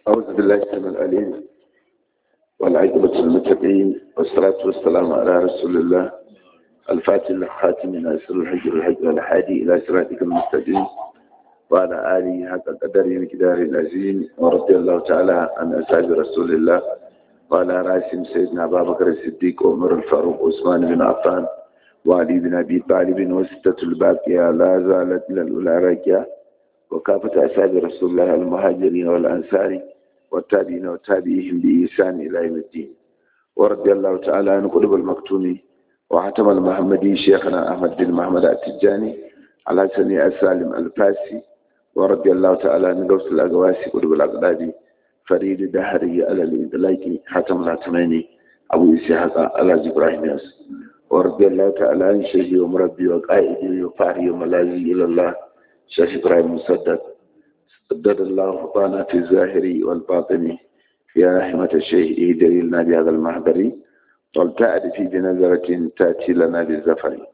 أعوذ بالله السميع العليم والعاقبة للمتقين والصلاة والسلام على رسول الله الفاتح الخاتم ناصر الحج والحج والحادي إلى صراطك المستقيم وعلى آله حق قدر مقدار العظيم ورضي الله تعالى عن أصحاب رسول الله وعلى راسهم سيدنا أبا بكر الصديق وعمر الفاروق وعثمان بن عفان وعلي بن أبي طالب وستة الباقية لا زالت إلى الأولى راكية وكافة أصحاب رسول الله المهاجرين والأنصار والتابعين وتابعيهم بإحسان إلى يوم الدين ورضي الله تعالى عن قلوب المكتوم وحتم المحمدي شيخنا أحمد بن محمد التجاني على سني السالم الفاسي ورضي الله تعالى عن غوث الأقواسي قلوب الأقدادي فريد دهري على الإدلاك حتم العتماني أبو إسحاق على إبراهيم ياس ورضي الله تعالى عن شيخي ومربي وقائدي وفاري وملاذي إلى الله شيخ إبراهيم مسدد سدد الله خطانا في الظاهر والباطن يا رحمة الشيخ اهدري لنا بهذا المحضر والتأد في بنظرة تأتي لنا بالزفر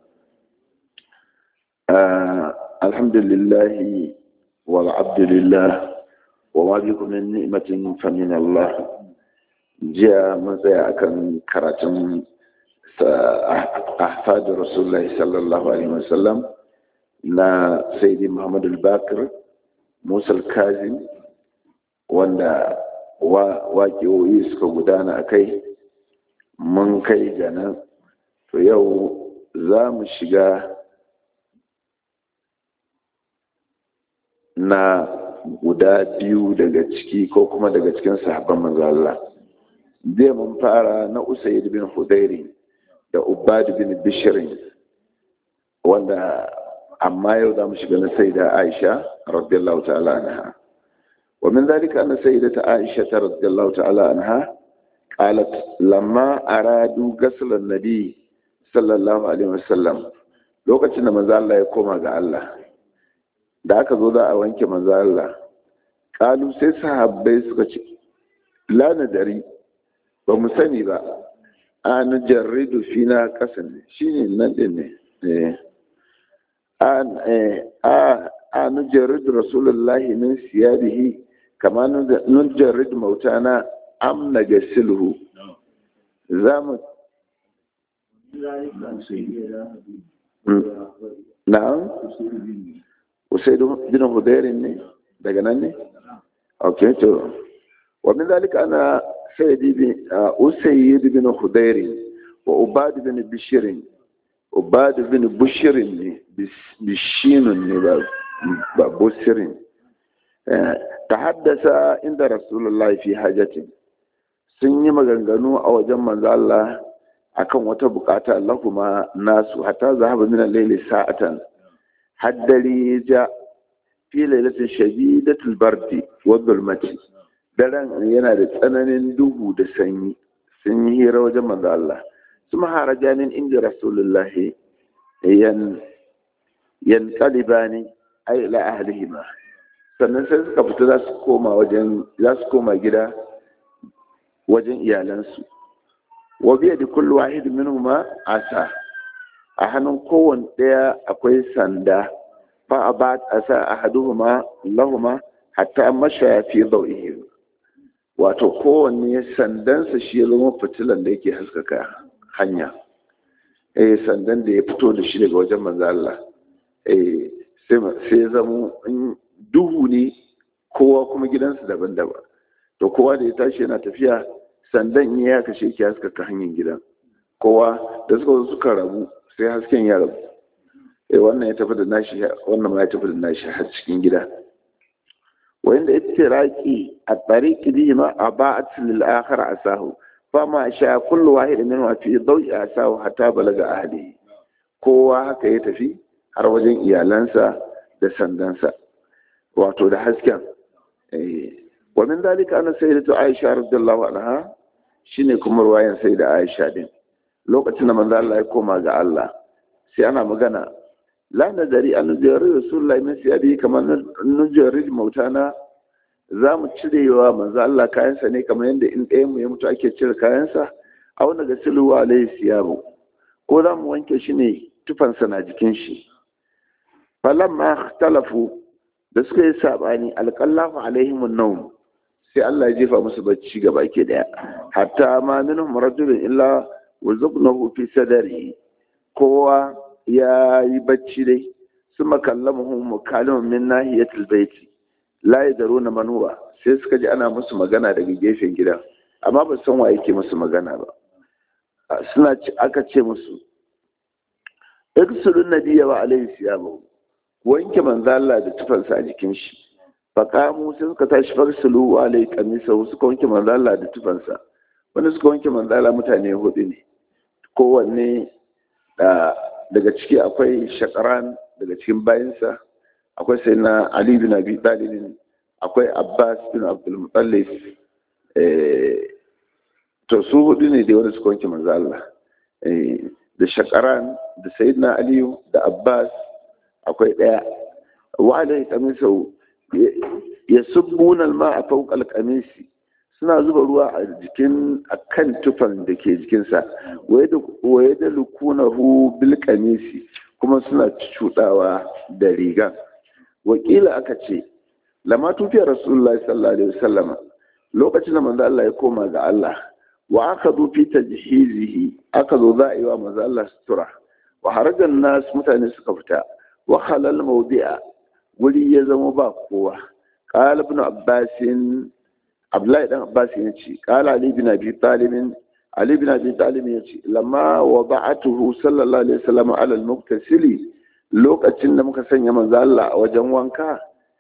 آه الحمد لله والعبد لله وما بكم من نعمة فمن الله جاء مزايا كان كراتم أحفاد رسول الله صلى الله عليه وسلم na saidi muhammad al-bakir musa al-kazim wanda waƙiyoyi suka gudana a kai mun kai ga nan to yau za mu shiga na guda biyu daga ciki ko kuma daga cikin sahabban manzo Allah zai mun fara na usaid bin hudairi da ubad bin bishirin wanda amma yau za mu shiga na saida aisha radiyallahu ta'ala anha wa min dhalika anna sayyidata aisha radiyallahu ta'ala anha qalat lamma aradu ghasl an-nabi sallallahu alaihi wasallam lokacin da manzo Allah ya koma ga Allah da aka zo za a wanke manzo Allah kalu sai sahabbai suka ce la nadari ba mu sani ba an jarridu fina kasan shine nan din ne eh a nujarrid rasulullahi min siyabihi kama nujarrid mautana am na gasilhu za mu na'am usaidu bin hudairin ne daga nan ne ok to wa min zalika ana sayyidi bin usayyid bin hudairin wa ubad bin bishirin ubad bin bushirin ne bishinun ne ba bushirin ta haddasa inda rasulullahi fi hajjatin sun yi maganganu a wajen manzo Allah akan wata bukata Allah kuma nasu hatta zahaba min al-layli sa'atan haddari ja fi lailatin shadidatul bardi wa dhulmati daren yana da tsananin duhu da sanyi sun yi hira wajen manzo Allah ثم خرجا من عند رسول الله ين ينقلبان أي إلى أهلهما sannan sai suka fita za su koma wajen za su koma gida wajen iyalansu wa biya da kullu wahid minhuma asa a hannun kowanne ɗaya akwai sanda fa abat asa ahaduhuma lahuma hatta masha fi dawihim wato kowanne sandansa shi ya zama fitilan da yake haskaka hanya eh sandan da ya fito da shi daga wajen manzo Allah eh sai zamo duhu ne kowa kuma gidansu daban-daban to kowa da ya tashi yana tafiya sandan ya kashe ki haskaka hanyar gidan kowa da suka zo suka rabu sai hasken ya rabu eh wannan ya tafi da nashi wannan ma ya tafi da nashi har cikin gida wanda ittiraqi at-tariqi bihima aba'at lil akhar asahu fama sha kullu wahid min wa fi dawi asahu hatta balaga ahli kowa haka ya tafi har wajen iyalansa da sandansa wato da hasken wa min dalika anna sayyidatu aisha radiyallahu anha shine kuma ruwayan sayyida aisha din lokacin da manzo Allah ya koma ga Allah sai ana magana la nadari an jari rasulullahi min siyabi kamar nujari mautana za mu cirewa manzo Allah kayansa ne kamar yadda in ɗayan mu ya mutu ake cire kayansa a wani ga siluwa alayhi siyabu ko za mu wanke shi ne tufansa na jikin shi falamma talafu da suka yi sabani alqallahu alaihim an sai Allah ya jefa musu bacci ga baki daya hatta ma minhum rajulun illa wazaqnahu fi sadrihi kowa ya yi bacci dai suma kallamahu mukalimun min nahiyatil baiti la yadaruna man huwa sai suka ji ana musu magana daga gefen gida amma ba san wa yake musu magana ba suna aka ce musu iksulun nabiyya wa alaihi siyamu wanke manzo Allah da tufansa a jikin shi faqamu sai suka tashi farsulu wa alaihi kamisa suka wanke manzo Allah da tufansa wanda suka wanke manzo Allah mutane hudu ne kowanne daga ciki akwai shakaran daga cikin bayansa akwai sai na Ali bin Abi Talib akwai Abbas bin Abdul Muttalib to su hudu ne da wanda suka wanke manzo Allah da shakaran da sayyidina aliyu da abbas akwai daya wa alai kamisau ya subbuna alma a fawqa kamisi suna zuba ruwa a jikin akan tufan da ke jikinsa waye da lukunahu bil kamisi kuma suna cudawa da riga wakila aka ce lama tufiyar rasulullahi sallallahu alaihi wasallam lokacin da manzo Allah ya koma ga Allah wa aka zo fi tajhizihi aka zo za a yi wa manzo Allah sutura wa harajan nas mutane suka fita wa halal mawdi'a wuri ya zama ba kowa qala ibn abbas abdullahi dan abbas ya ce qala ali bin abi talib ali bin abi talib ya ce lamma wada'atuhu sallallahu alaihi wasallam ala al-muktasili lokacin da muka sanya manzo Allah a wajen wanka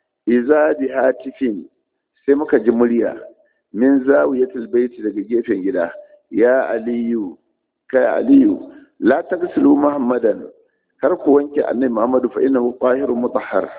iza bi hatifin sai muka ji murya min zawiyatul baiti daga gefen gida ya aliyu kai aliyu la taghsilu muhammadan kar ku wanke annabi muhammadu fa innahu qahirun mutahhar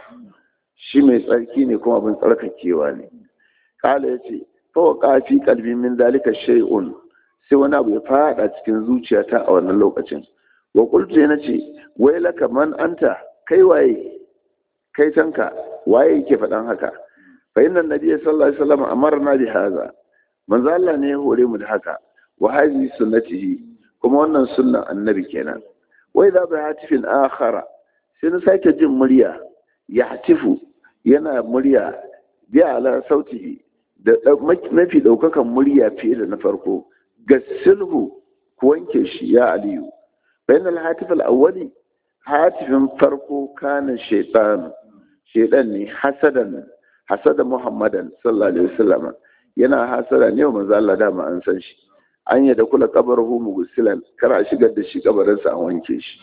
shi mai tsarki ne kuma abin tsarkakewa ne kala yace fa waqa fi qalbi min dalika shay'un sai wani abu ya fada cikin zuciyata a wannan lokacin wa qultu yana ce wai laka man anta kai waye kai tanka waye yake faɗan haka fa inna nabiyya sallallahu alaihi wasallam amarna bi hadha manzo Allah ne ya hore mu da haka wa hadhihi sunnatihi kuma wannan sunnan annabi kenan wa idza bi hatifin akhara sai na sake jin murya ya hatifu yana murya bi ala sautihi da mafi daukakan murya fiye da na farko gasilhu ku wanke shi ya aliyu bayan al-hatif al-awwali hatifin farko kana shaytan shaytan ne hasadan hasada muhammadan sallallahu alaihi wasallam yana hasada ne wa manzo Allah dama an san shi an yadda kula kabaruhu mugusilan kar a shigar da shi kabarinsa an wanke shi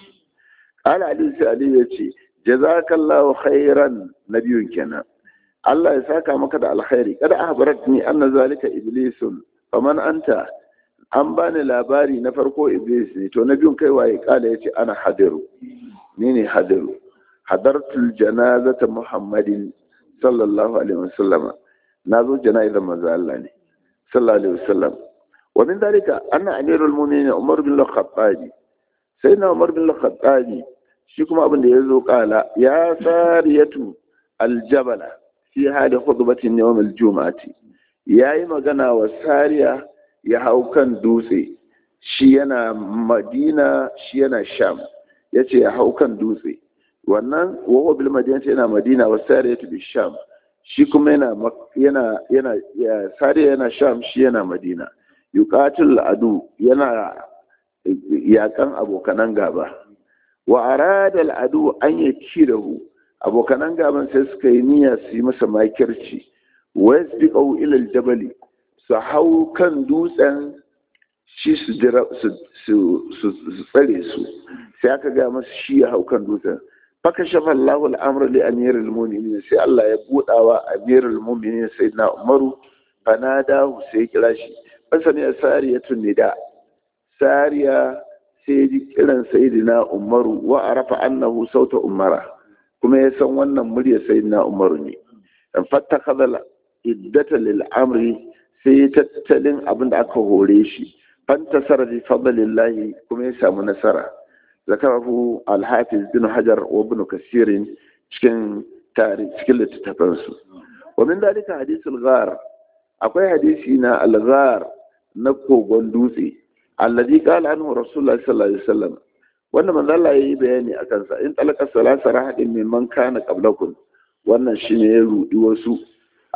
qala ali sai ali ya ce jazakallahu khairan nabiyun kenan Allah ya saka maka da alkhairi kada ahbaratni anna zalika iblisun faman anta an bani labari na farko iblis ne to nabiyun kai waye kala yace ana hadiru ni ne hadiru hadartul janazata muhammadin sallallahu alaihi wasallam na zo jana'izar manzo Allah ne sallallahu alaihi wasallam wa min dalika anna amirul mu'minin Umar bin al-Khattab sayyidina Umar bin al-Khattab shi kuma abin da yazo kala ya sariyatu al-jabala fi hali khutbatin yawm al-jum'ati yayi magana wa sariya ya hau kan dutse shi yana Madina shi yana Sham yace ya hau kan dutse wannan wa bil madinati yana Madina wa sariyatu bi Sham shi kuma yana yana yana sariya yana Sham shi yana Madina yuqatil adu yana yakan abokanan gaba wa arada al'adu an yakirahu abokanan gaban sai suka yi niyya su yi masa makirci wa yasbiqu ila al-jabal su hau kan dutsen shi su su tsare su sai aka ga masa shi ya hau kan dutsen faka shafa Allahu al-amr li amiril mu'minin sai Allah ya budawa amirul mu'minin sayyidina Umaru fanadahu sai kira shi fasani sariyatun nida sariya sai ji kiran sayyidina Umaru wa arafa annahu sauta umara kuma ya san wannan murya sayyidina Umaru ne dan fattakhadha iddata lil amri sai tattalin abin da aka hore shi fantasara bi fadlillahi kuma ya samu nasara zakarahu al-hafiz bin hajar wa ibn kasir cikin tarihi cikin littattafansu wa min dalika hadithul ghar akwai hadisi na al-ghar na kogon dutse alladhi qala anhu rasulullahi sallallahu alaihi wasallam wanda manzo Allah yayi bayani akan sa in talaka salasa rahadin mimman kana qablakum wannan shine ya rudi wasu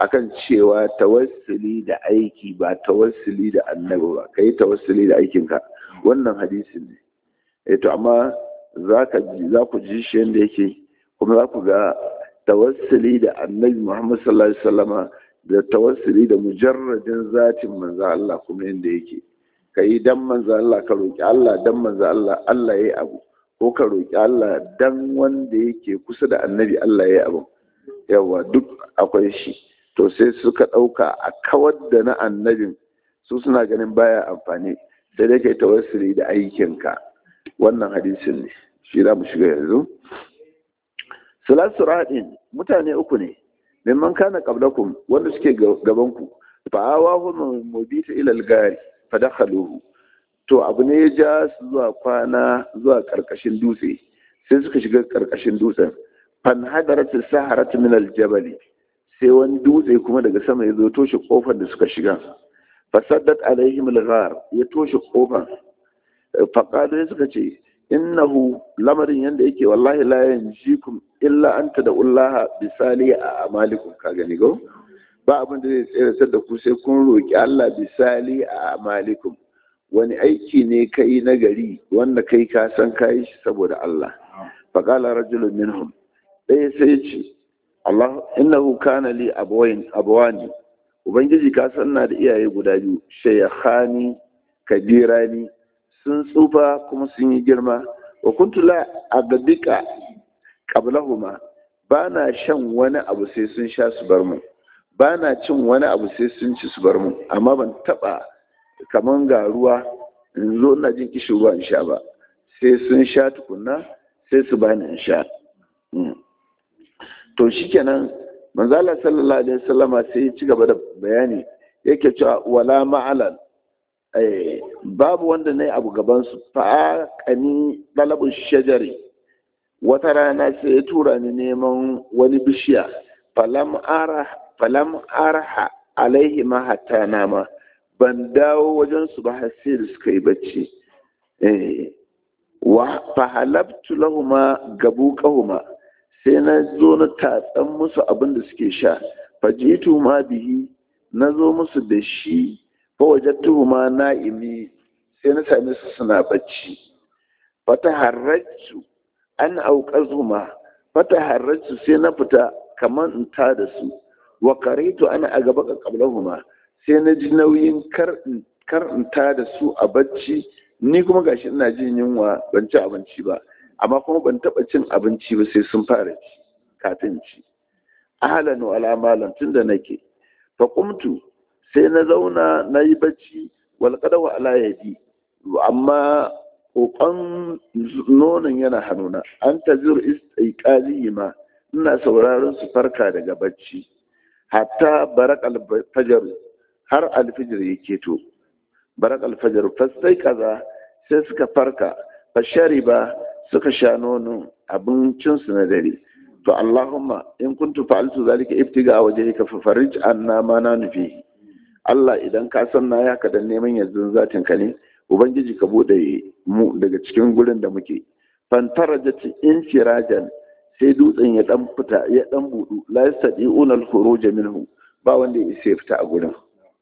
akan cewa tawassuli da aiki ba tawassuli da annabi ba kai tawassuli da aikinka wannan hadisin ne eh to amma za ka za ku ji shi yanda yake kuma za ku ga tawassuli da annabi Muhammad sallallahu alaihi wasallama da tawassuli da mujarradin zatin manzo Allah kuma yanda yake kai dan manzo Allah ka roki Allah dan manzo Allah Allah yayi abu ko ka roki Allah dan wanda yake kusa da annabi Allah yayi abu yawa duk akwai shi to sai suka ɗauka a kawar da na annabin su suna ganin baya amfani sai dai kai tawassuli da aikinka wannan hadisin ne shi za mu shiga yanzu salasu raɗin mutane uku ne mimman kana qablakum wanda suke gaban ku fa awahu mubita ila al-gari fa dakhaluhu to abu ne ya ja su zuwa kwana zuwa karkashin dutse sai suka shiga karkashin dutsen fan hadarat saharat min al-jabal sai wani dutse kuma daga sama ya zo toshe kofar da suka shiga fasaddat alaihim al-ghar ya toshe kofar faqalu suka ce innahu lamarin yanda yake wallahi la yanjikum illa anta da ullaha bisali a amalikum ka gani go ba abin da zai tsere da ku sai kun roki Allah bisali a amalikum wani aiki ne kai na gari wanda kai ka san kai shi saboda Allah faqala rajulun minhum ɗaya sai ce Allah innahu kana li abawain abawani ubangiji ka san na da iyaye guda biyu shayakhani kabirani sun tsufa kuma sun yi girma wa kuntu la agadika qablahuma ba na shan wani abu sai sun sha su bar mu ba na cin wani abu sai sun ci su bar mu amma ban taba kaman ga ruwa in zo ina jin kishin ruwa in sha ba sai sun sha tukunna sai su bani in sha to shikenan manzo Allah sallallahu alaihi wasallama sai ya ci gaba da bayani yake cewa wala ma'alan babu wanda na yi abu gabansu fa kani ɗalabin shajari wata rana sai ya tura ni neman wani bishiya falam arha alaihi ma hatta nama ban dawo wajen su ba har sai da suka yi bacci wa fahalabtu lahuma gabu kahuma sai na zo na tatsan musu abin da suke sha fajitu ma bihi na zo musu da shi fawajattuhu ma na'imi sai na same su suna bacci fata harrajtu an auqazhuma fata harrajtu sai na fita kaman in ta da su wa karitu ana a gaba ka qablahuma sai na ji nauyin kar in kar in ta da su a bacci ni kuma gashi ina jin yunwa ban ci abinci ba amma kuma ban taba cin abinci ba sai sun fara ci kafin ci ahlan wa ala tunda nake fa qumtu sai na zauna na yi bacci walƙadawa ala yadi amma ƙoƙon nonon yana hannuna an ta zur istiqali ma ina sauraron su farka daga bacci hatta barak alfajar har alfijir ya keto barak alfajar fastai kaza sai suka farka fashari ba suka sha nonon abincinsu na dare to allahumma in kuntu fa'altu zalika ibtiga wajhika fa farij anna ma na nufi Allah idan ka san na ya dan neman yanzu zatin ka ne ubangiji ka bude mu daga cikin gurin da muke fantarajat infirajan sai dutsen ya dan fita ya dan budu la yastadi'una al-khuruj minhu ba wanda ya isa fita a gurin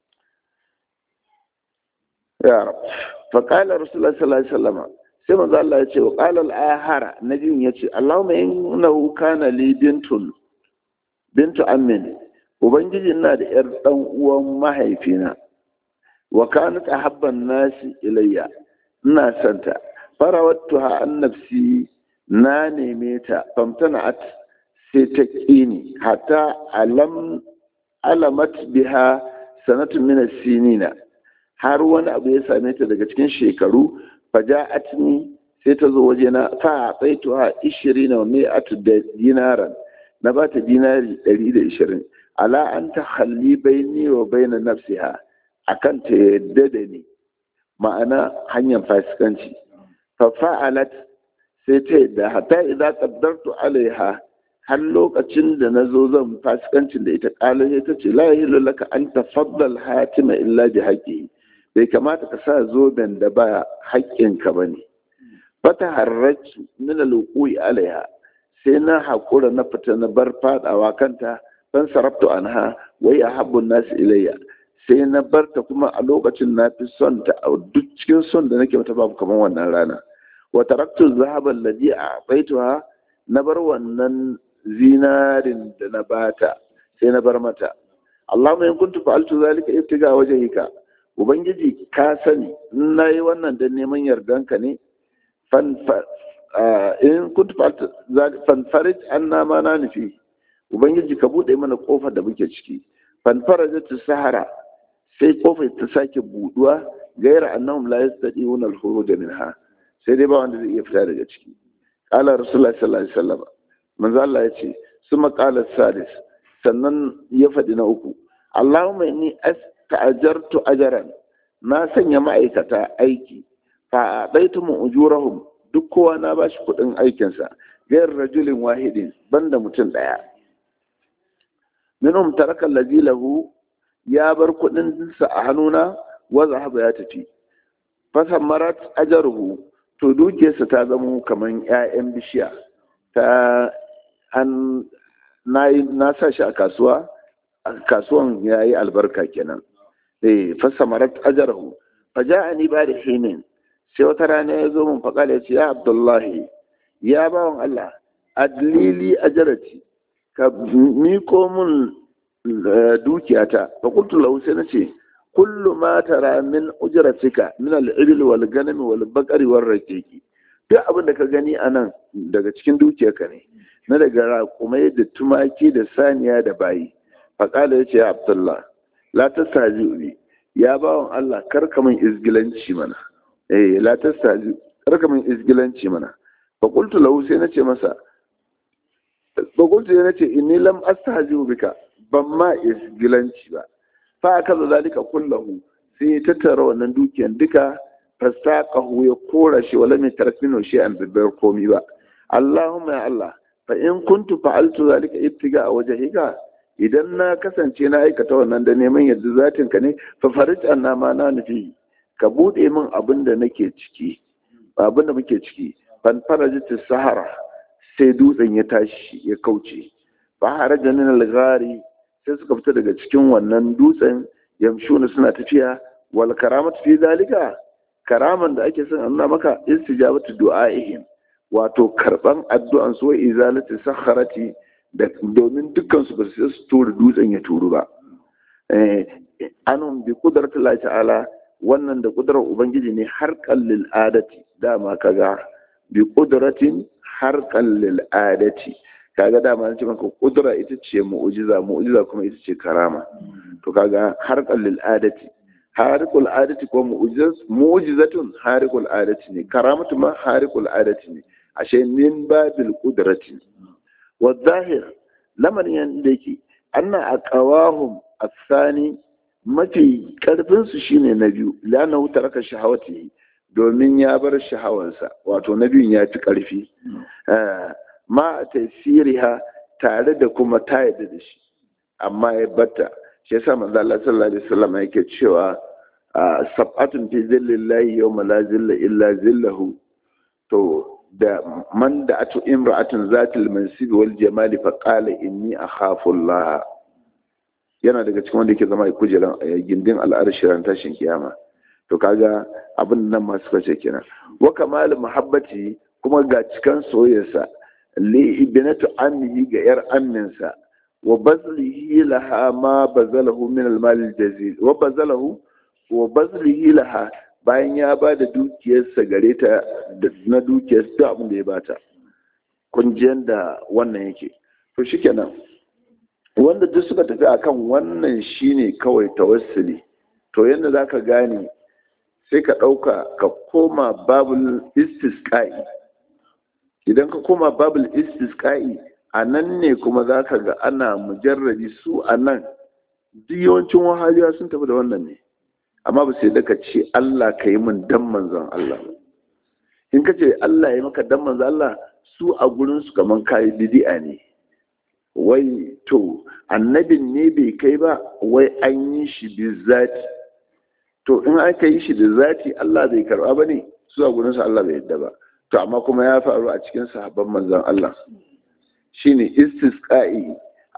ya rab fa qala rasulullah sallallahu alaihi wasallam sai manzo Allah ya ce wa qala al-ahara nabiyin ya ce Allahumma innahu kana li bintun bintu ammin ubangiji na da yar dan uwan mahaifina wa kanat ahabban nasi ilayya ina santa farawattuha an nafsi na neme ta famtana'at sai ta kini hatta alam alamat biha sanatun min sinina har wani abu ya same ta daga cikin shekaru faja'atni sai ta zo wajena fa tsaituha 20 wa mi'atu dinaran na ba ta dinari 120 ala an ta halli baini wa baina nafsiha akan ta yadda da ni ma'ana hanyar fasikanci fa fa'alat sai ta yadda hatta idza qaddartu alaiha har lokacin da na zo zan fasikancin da ita kala sai ta ce la yahillu laka an tafaddal hatima illa bi haqqihi bai kamata ka sa zoben da ba haƙƙinka ba ne fata harratu min alwuqi alaiha sai na haƙura na fita na bar fadawa kanta fan sarabtu anha wa ya habbun nas ilayya sai na barta kuma a lokacin na fi son ta a duk cikin son da nake mata babu kamar wannan rana wa taraktu zahaba alladhi a'taituha na bar wannan zinarin da na bata sai na bar mata Allahumma in kuntu fa'altu zalika ibtiga wajhika ubangiji ka sani in nayi wannan dan neman yardanka ne fan in kuntu fa'altu zalika fan farij anna ma na nufi ubangiji ka bude mana kofar da muke ciki fan farajat sahara sai kofar ta sake buduwa gaira annahum la yastati'una al-khuruj minha sai dai ba wanda zai iya fita daga ciki qala rasulullahi sallallahu alaihi wasallam manzo Allah ya ce suma qala sadis sannan ya faɗi na uku Allahumma inni asta'jartu ajran na sanya ma'aikata aiki fa daitu mu ujurahum duk kowa na bashi kuɗin aikinsa gayar rajulin wahidin banda mutum ɗaya minhum taraka allazi lahu ya bar kuɗin sa a hannuna wa zahaba ya tafi fasamarat ajaruhu to dukiyarsa ta zama kaman 'ya'yan bishiya ta an na sa shi a kasuwa a kasuwan ya yi albarka kenan eh fasamarat ajarahu faja'ani ba da hinin sai wata rana ya zo mun faƙala ya ce ya abdullahi ya bawan Allah adlili ajarati ka miko mun dukiyata fa qultu lahu sai nace kullu ma tara min ujratika min al-ibil wal ganami wal baqari war raqiqi duk abin da ka gani anan daga cikin dukiyarka ne na daga raƙumai da tumaki da saniya da bayi faƙala ya ce ya abdullah la tastaji bi ya bawan Allah karka min izgilanci mana eh la tastaji karka min izgilanci mana fa qultu lahu sai nace masa fa qultu sai nace inni lam astahzi bika ban ma izgilanci ba fa akaza zalika kullahu sai ya tattara wannan dukiyan duka fastaqahu ya kora shi wala mai tarfino shi an bibbar komi ba Allahumma ya Allah fa in kuntu fa'altu zalika ibtiga a wajhika idan na kasance na aikata wannan da neman yadda zatin ka ne fa farij anna ma na nufi ka bude min abin da nake ciki abin da muke ciki fan farajat sahara sai dutsen ya tashi ya kauce fa haraja min al-ghari sai suka fita daga cikin wannan dutsen yamshuna suna tafiya wal karamatu fi zalika karaman da ake son Allah maka istijabatu du'aihim wato karban addu'an su wa izalati sakharati da domin dukkan su ba su su tura dutsen ya turu ba eh anum bi qudratillahi ta'ala wannan da kudrar ubangiji ne har kallil adati dama kaga bi qudratin har kallil adati kaga dama an ce maka kudura ita ce mu'jiza mu'jiza kuma ita ce karama to kaga har kallil adati harikul adati ko mu'jizatun harikul adati ne karamatu ma harikul adati ne ashe min babil qudrati wa zahir lamarin yanda yake anna aqawahum asani mafi karfin su shine na biyu lana taraka shahawati domin ya bar shahawansa wato na biyun ya fi karfi ma tasiriha tare da kuma ta yadda da shi amma ya batta shi yasa manzo Allah sallallahu alaihi wasallam yake cewa sab'atun fi zillallahi yawma la zilla illa zillahu to da man da atu imra'atun zatil mansibi wal jamali fa qala inni akhafu Allah yana daga cikin wanda yake zama a kujeran gindin al'arshi ran tashin kiyama to kaga abin nan ma suka ce kenan wa kamal muhabbati kuma ga cikan soyayyarsa li ibnatu ammihi ga yar amminsa wa bazlihi laha ma bazalahu min al-mal al-jazil wa bazalahu wa bazlihi laha bayan ya ba da dukiyarsa gare ta na dukiyar duk abin da ya bata kunjiyar da wannan yake to shikenan wanda duk suka tafi akan wannan shine kawai tawassuli to yadda za ka gane sai ka ɗauka ka koma babul istisqa'i idan ka koma babul istisqa'i a nan ne kuma za ka ga ana mujarrabi su a nan duk yawancin wahaliya sun tafi da wannan ne amma ba sai daga ce Allah ka yi min dan manzon Allah in ka ce Allah ya maka dan manzon Allah su a gurin su kaman kayi bid'a ne wai to annabin ne bai kai ba wai an yi shi bi zati to in aka yi shi da zati Allah bai karba ba ne su a gurin su Allah bai yadda ba to amma kuma ya faru a cikin sahabban manzon Allah shine istisqa'i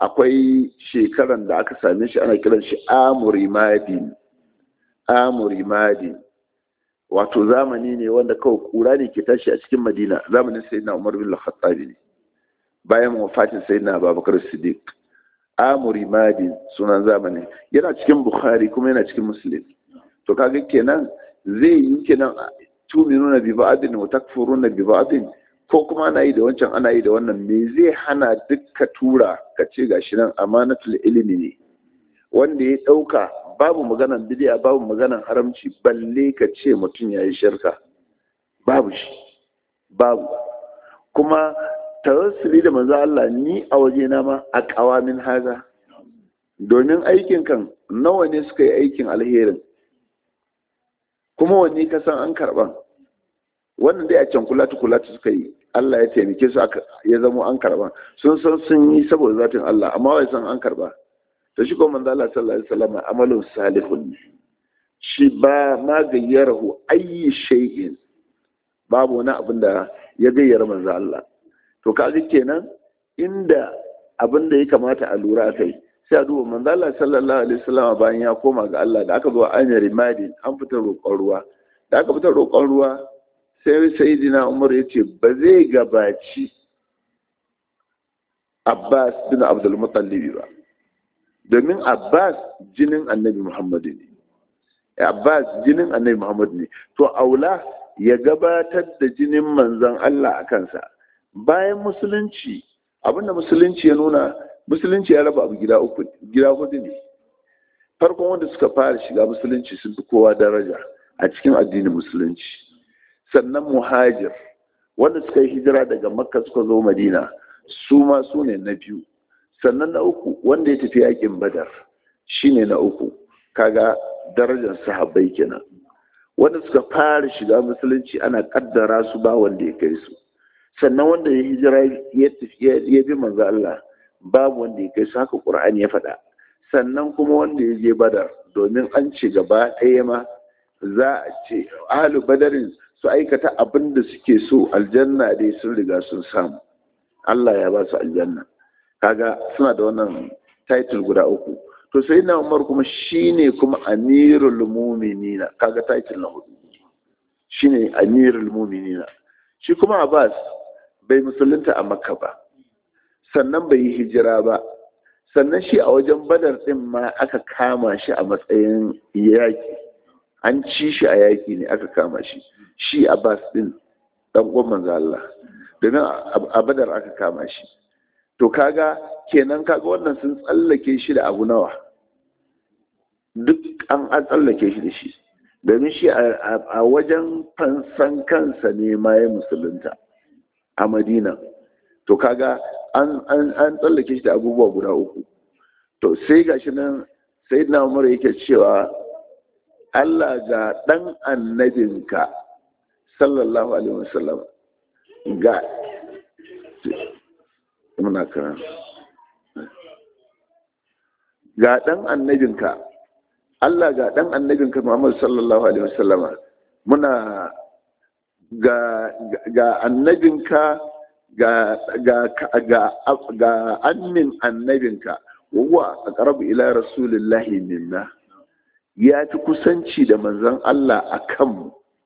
akwai shekaran da aka same shi ana kiran shi amurimadin amurimadin wato zamani ne wanda kawai kura ne ke tashi a cikin madina zamanin sayyidina umar bin al-khattabi ne bayan wafatin sayyidina abubakar siddiq amurimadin sunan zamani yana cikin bukhari kuma yana cikin muslim to kaga kenan zai yi kenan tuminuna bi ba'din wa takfuruna bi ba'din ko kuma ana yi da wancan ana yi da wannan me zai hana dukka tura ka ce gashi nan amanatul ilimi ne wanda ya dauka babu maganan bid'a babu maganan haramci balle ka ce mutum yayi shirka babu shi babu kuma tawassuli da manzo Allah ni a waje na ma a qawamin haza domin aikin kan nawa ne suka yi aikin alherin kuma wanne ka san an karban wannan dai a can kulatu kulatu suka yi Allah ya taimake su ya zamo an karba sun san sun yi saboda zatin Allah amma wai san an karba to shi ko manzo Allah sallallahu alaihi wasallam amalun salihun shi ba ma gayyarahu ayi shay'in babu wani abin da ya gayyara manzo Allah to kaga kenan inda abin da ya kamata a lura kai sai a duba manzo Allah sallallahu alaihi wasallam bayan ya koma ga Allah da aka zo an yi rimadi an fita roƙon ruwa da aka fita roƙon ruwa sai sayidina umar ya ce ba zai gabaci abbas bin abdulmutallibi ba domin abbas jinin annabi muhammadu ne abbas jinin annabi muhammadu ne to aula ya gabatar da jinin manzan allah a kansa bayan musulunci abinda musulunci ya nuna musulunci ya raba abu gida uku gida hudu ne farkon wanda suka fara shiga musulunci sun fi kowa daraja a cikin addinin musulunci sannan muhajir wanda suka yi hijira daga makka suka zo madina su ma su ne na biyu sannan na uku wanda ya tafi yakin badar shine na uku kaga darajar sahabbai kenan wanda suka fara shiga musulunci ana kaddara su ba wanda ya kai su sannan wanda ya hijira ya bi manzo Allah babu wanda ya kai su haka Qur'ani ya faɗa sannan kuma wanda ya je badar domin an ce gaba ɗaya ma za a ce ahlu badarin su aikata abin da suke so aljanna dai sun riga sun samu Allah ya ba su aljanna kaga suna da wannan title guda uku to sai na Umar kuma shine kuma amirul mu'minina kaga title na hudu shine amirul mu'minina shi kuma Abbas bai musulunta a Makka ba sannan bai yi hijira ba sannan shi a wajen badar din ma aka kama shi a matsayin yaki an ci shi a yaki ne aka kama shi shi abbas din dan uwan manzo Allah domin a badar aka kama shi to kaga kenan kaga wannan sun tsallake shi da abu nawa duk an an tsallake shi da shi domin shi a wajen fansan kansa ne ma ya musulunta a madina to kaga an tsallake shi da abubuwa guda uku to sai gashi nan sai na umar yake cewa Allah ga ɗan annabinka sallallahu alaihi wasallam ga muna karan ga ɗan annabinka Allah ga ɗan annabinka Muhammad sallallahu alaihi wasallama muna ga ga annabinka ga ga ga ga annin annabinka wa aqrabu ila rasulillahi minna ya fi kusanci da manzon Allah a kanmu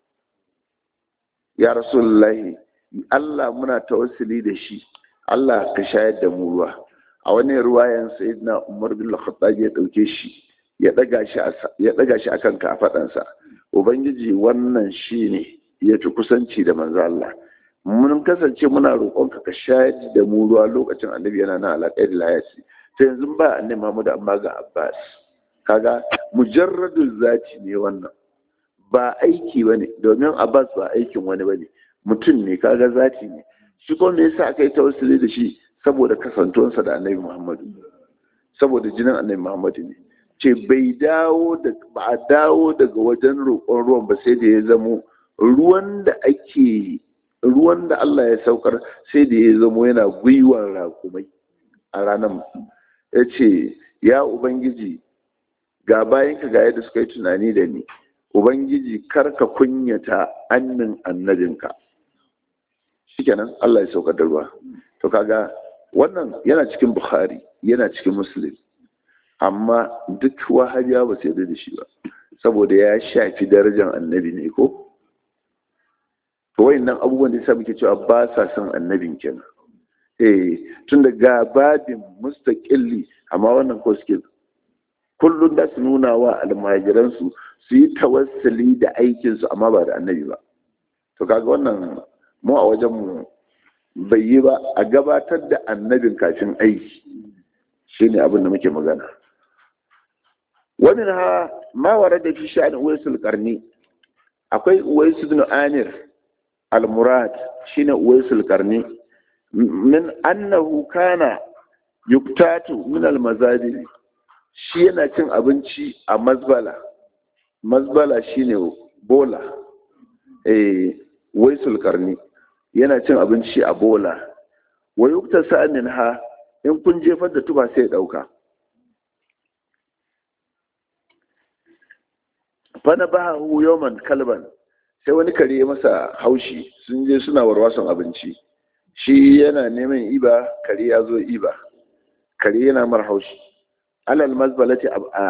ya rasulullahi Allah muna tawassuli da shi Allah ka shayar da mu ruwa a wani ruwayan sayyidina Umar bin Khattab ya dauke shi ya daga shi ya daga shi akan kafadansa ubangiji wannan shine ya fi kusanci da manzon Allah mun kasance muna roƙonka ka shayar da mu ruwa lokacin annabi yana na alaƙar layasi sai yanzu ba annabi Muhammad amma ga Abbas kaga mujarradul zati ne wannan ba aiki bane domin Abbas ba aikin wani bane mutum ne kaga zati ne shi ko me yasa aka yi tawassuli da shi saboda kasantuwansa da Annabi Muhammad saboda jinin Annabi Muhammad ne ce bai dawo da ba a dawo daga wajen roƙon ruwan ba sai da ya zamo ruwan da ake ruwan da Allah ya saukar sai da ya zamo yana gwiwar rakumai a ranar ya ce ya ubangiji ga bayanka ga yadda suka yi tunani da ni ubangiji karka kunyata annin annabinka shikenan Allah ya saukar da ruwa to kaga wannan yana cikin bukhari yana cikin muslim amma duk wahabiya ba sai da shi ba saboda ya shafi darajar annabi ne ko to wayannan abubuwan da yasa muke cewa ba sa son annabin kenan eh tun da ga babin mustaqilli amma wannan ko suke kullum da su nuna wa almajiransu su yi tawassuli da aikinsu amma ba da annabi ba to kaga wannan mu a wajen mu bai yi ba a gabatar da annabin kafin aiki shine abin da muke magana wani ha ma wara da fi sha'anin uwaisul karni akwai uwaisul bin amir al-murad shine uwaisul karni min annahu kana yuktatu min al-mazadi shi yana cin abinci a mazbala mazbala shine bola eh waisul karni yana cin abinci a bola wa yukta sa'anin ha in kun jefar da tuba sai ya dauka fana ba hu yawman kalban sai wani kare masa haushi sun je suna warwason abinci shi yana neman iba kare ya zo iba kare yana mar haushi alal mazbalati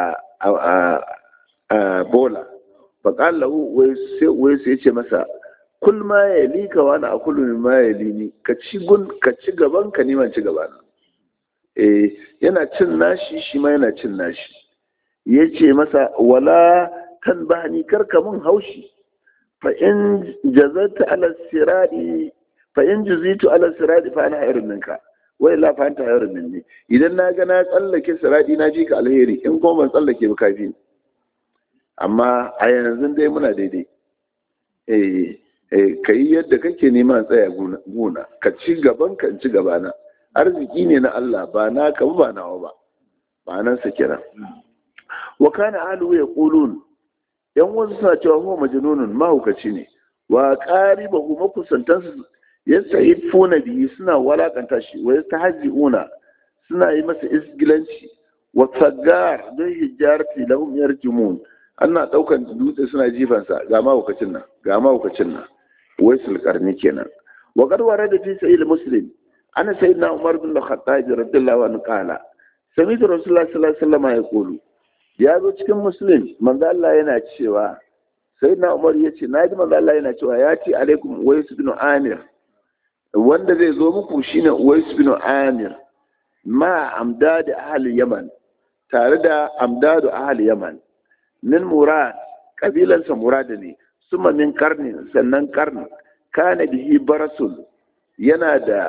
a bola faƙal lahu wai sai ce masa kul ma ya li ka wani a kullum ma ya li ni ka ci gun ka ci gaban ka neman ci gaba na eh yana cin nashi shi ma yana cin nashi yace masa wala kan bahani karka mun haushi fa in jazata ala siradi fa in juzitu ala siradi fa ana irin ninka wai la fa anta irin minni idan na ga na tsallake siradi na ji ka alheri in kuma ban tsallake ba kafi amma a yanzu dai muna daidai eh eh kai yadda kake nema tsaya guna ka ci gaban ka ci gabana arziki ne na Allah ba na ka ba nawa ba ba nan sa kira wa kana alu yaqulun yan wasu suna cewa huwa majnunun mahaukaci ne wa qaribahu makusantansu yastahifuna bihi suna walakanta shi wa yastahzi'una suna yi masa isgilanci wa sagar don hijarati lahum yarjumun ana daukan dutse suna jifansa ga mahaukacin nan ga mahaukacin nan wai sulkarni kenan wa qad warada fi sahih muslim ana sayyidina umar bin al-khattab radiyallahu anhu qala sami rasulullah sallallahu alaihi wasallam yaqulu ya zo cikin muslim manzo Allah yana cewa sai na umar ya ce na ji manzo Allah yana cewa ya ce alaikum uwais bin amir wanda zai zo muku shine uwais bin amir ma amdad ahli yaman tare da amdadu ahli yaman min murad kabilansa murad ne suma min karni sannan karni kana bihi barasul yana da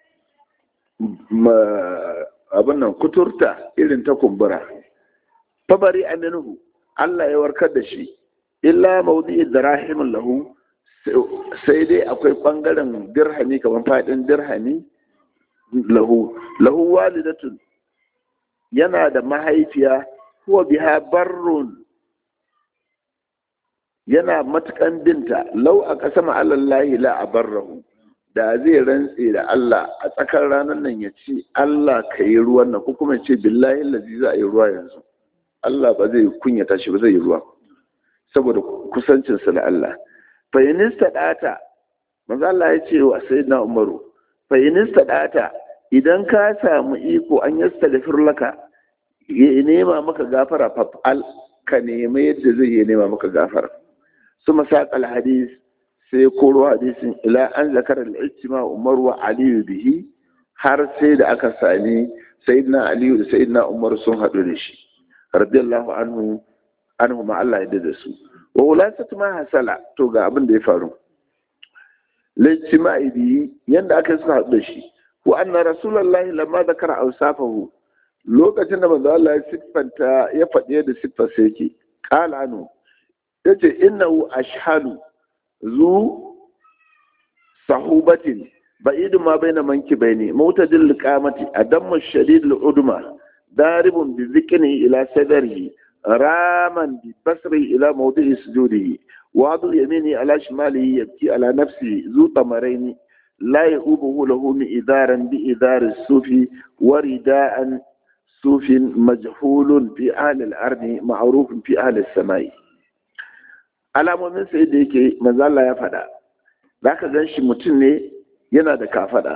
abin nan kuturta irin ta kumbura fabari aminuhu Allah ya warkar da shi illa maudi'i darahimin lahu sai dai akwai bangaren dirhami kamar fadin dirhami lahu lahu walidatun yana da mahaifiya huwa biha barrun yana matukan binta lau a kasama alallahi la abarrahu da zai rantse da Allah a tsakar ranar nan ya ce Allah ka yi ruwan nan ko kuma ce billahi lazi za a yi ruwa yanzu Allah ba zai kunyata shi ba zai yi ruwa saboda kusancinsa da Allah fayinista ɗata manzo Allah ya ce wa sayyidina Umaru fayinista ɗata idan ka samu iko an yastaghfir laka ya nema maka gafara fa'al ka nema yadda zai ya nema maka gafara suma saqal hadis sai koro hadisin ila an zakara al-ijtima Umar wa Ali bihi har sai da aka sami sayyidina Ali da sayyidina Umar sun haɗu da shi radiyallahu anhu anhu ma Allah ya da su wa ulasatu ma hasala to ga abin da ya faru lijtima'i bi yanda aka suka haɗu da shi wa anna rasulullahi lamma zakara awsafahu lokacin da manzo Allah ya siffanta ya faɗi da siffar sa yake qala anu yace innahu ashhalu zu sahubatin ba'idu ma baina mankibaini mutadil qamati adammu shadid al-udma daribun bi zikni ila sadrihi راما ببصره إلى موضع سجوده وعضو يمينه على شماله يبكي على نفسه ذو طمرين لا يؤوبه له مئذارا بإذار السوف ورداء سوف مجهول في أهل الأرض معروف في أهل السماء alamomin sai da yake manzo Allah ya faɗa zaka gan shi mutum ne yana da kafada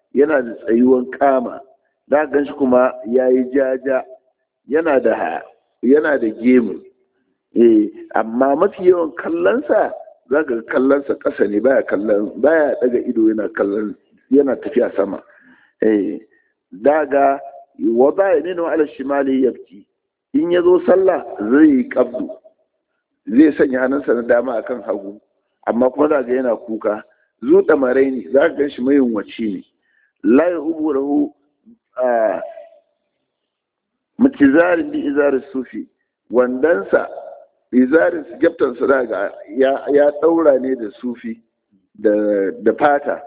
yana da tsayuwan kama da gan shi kuma ya yi jaja yana da yana da gemu eh amma mafi yawan kallonsa za ka kallonsa ƙasa ne baya kallon baya daga ido yana kallon yana tafiya sama eh daga wa baya ne ala shimali yabki in ya zo sallah zai yi kabdu zai sanya hannunsa na dama akan hagu amma kuma za ga yana kuka zuɗa marai ne za ka gan shi mai waci ne la ya ubu rahu a mutizarin bi izarin sufi wandansa izarin gyaftansa za ga ya ɗaura ne da sufi da fata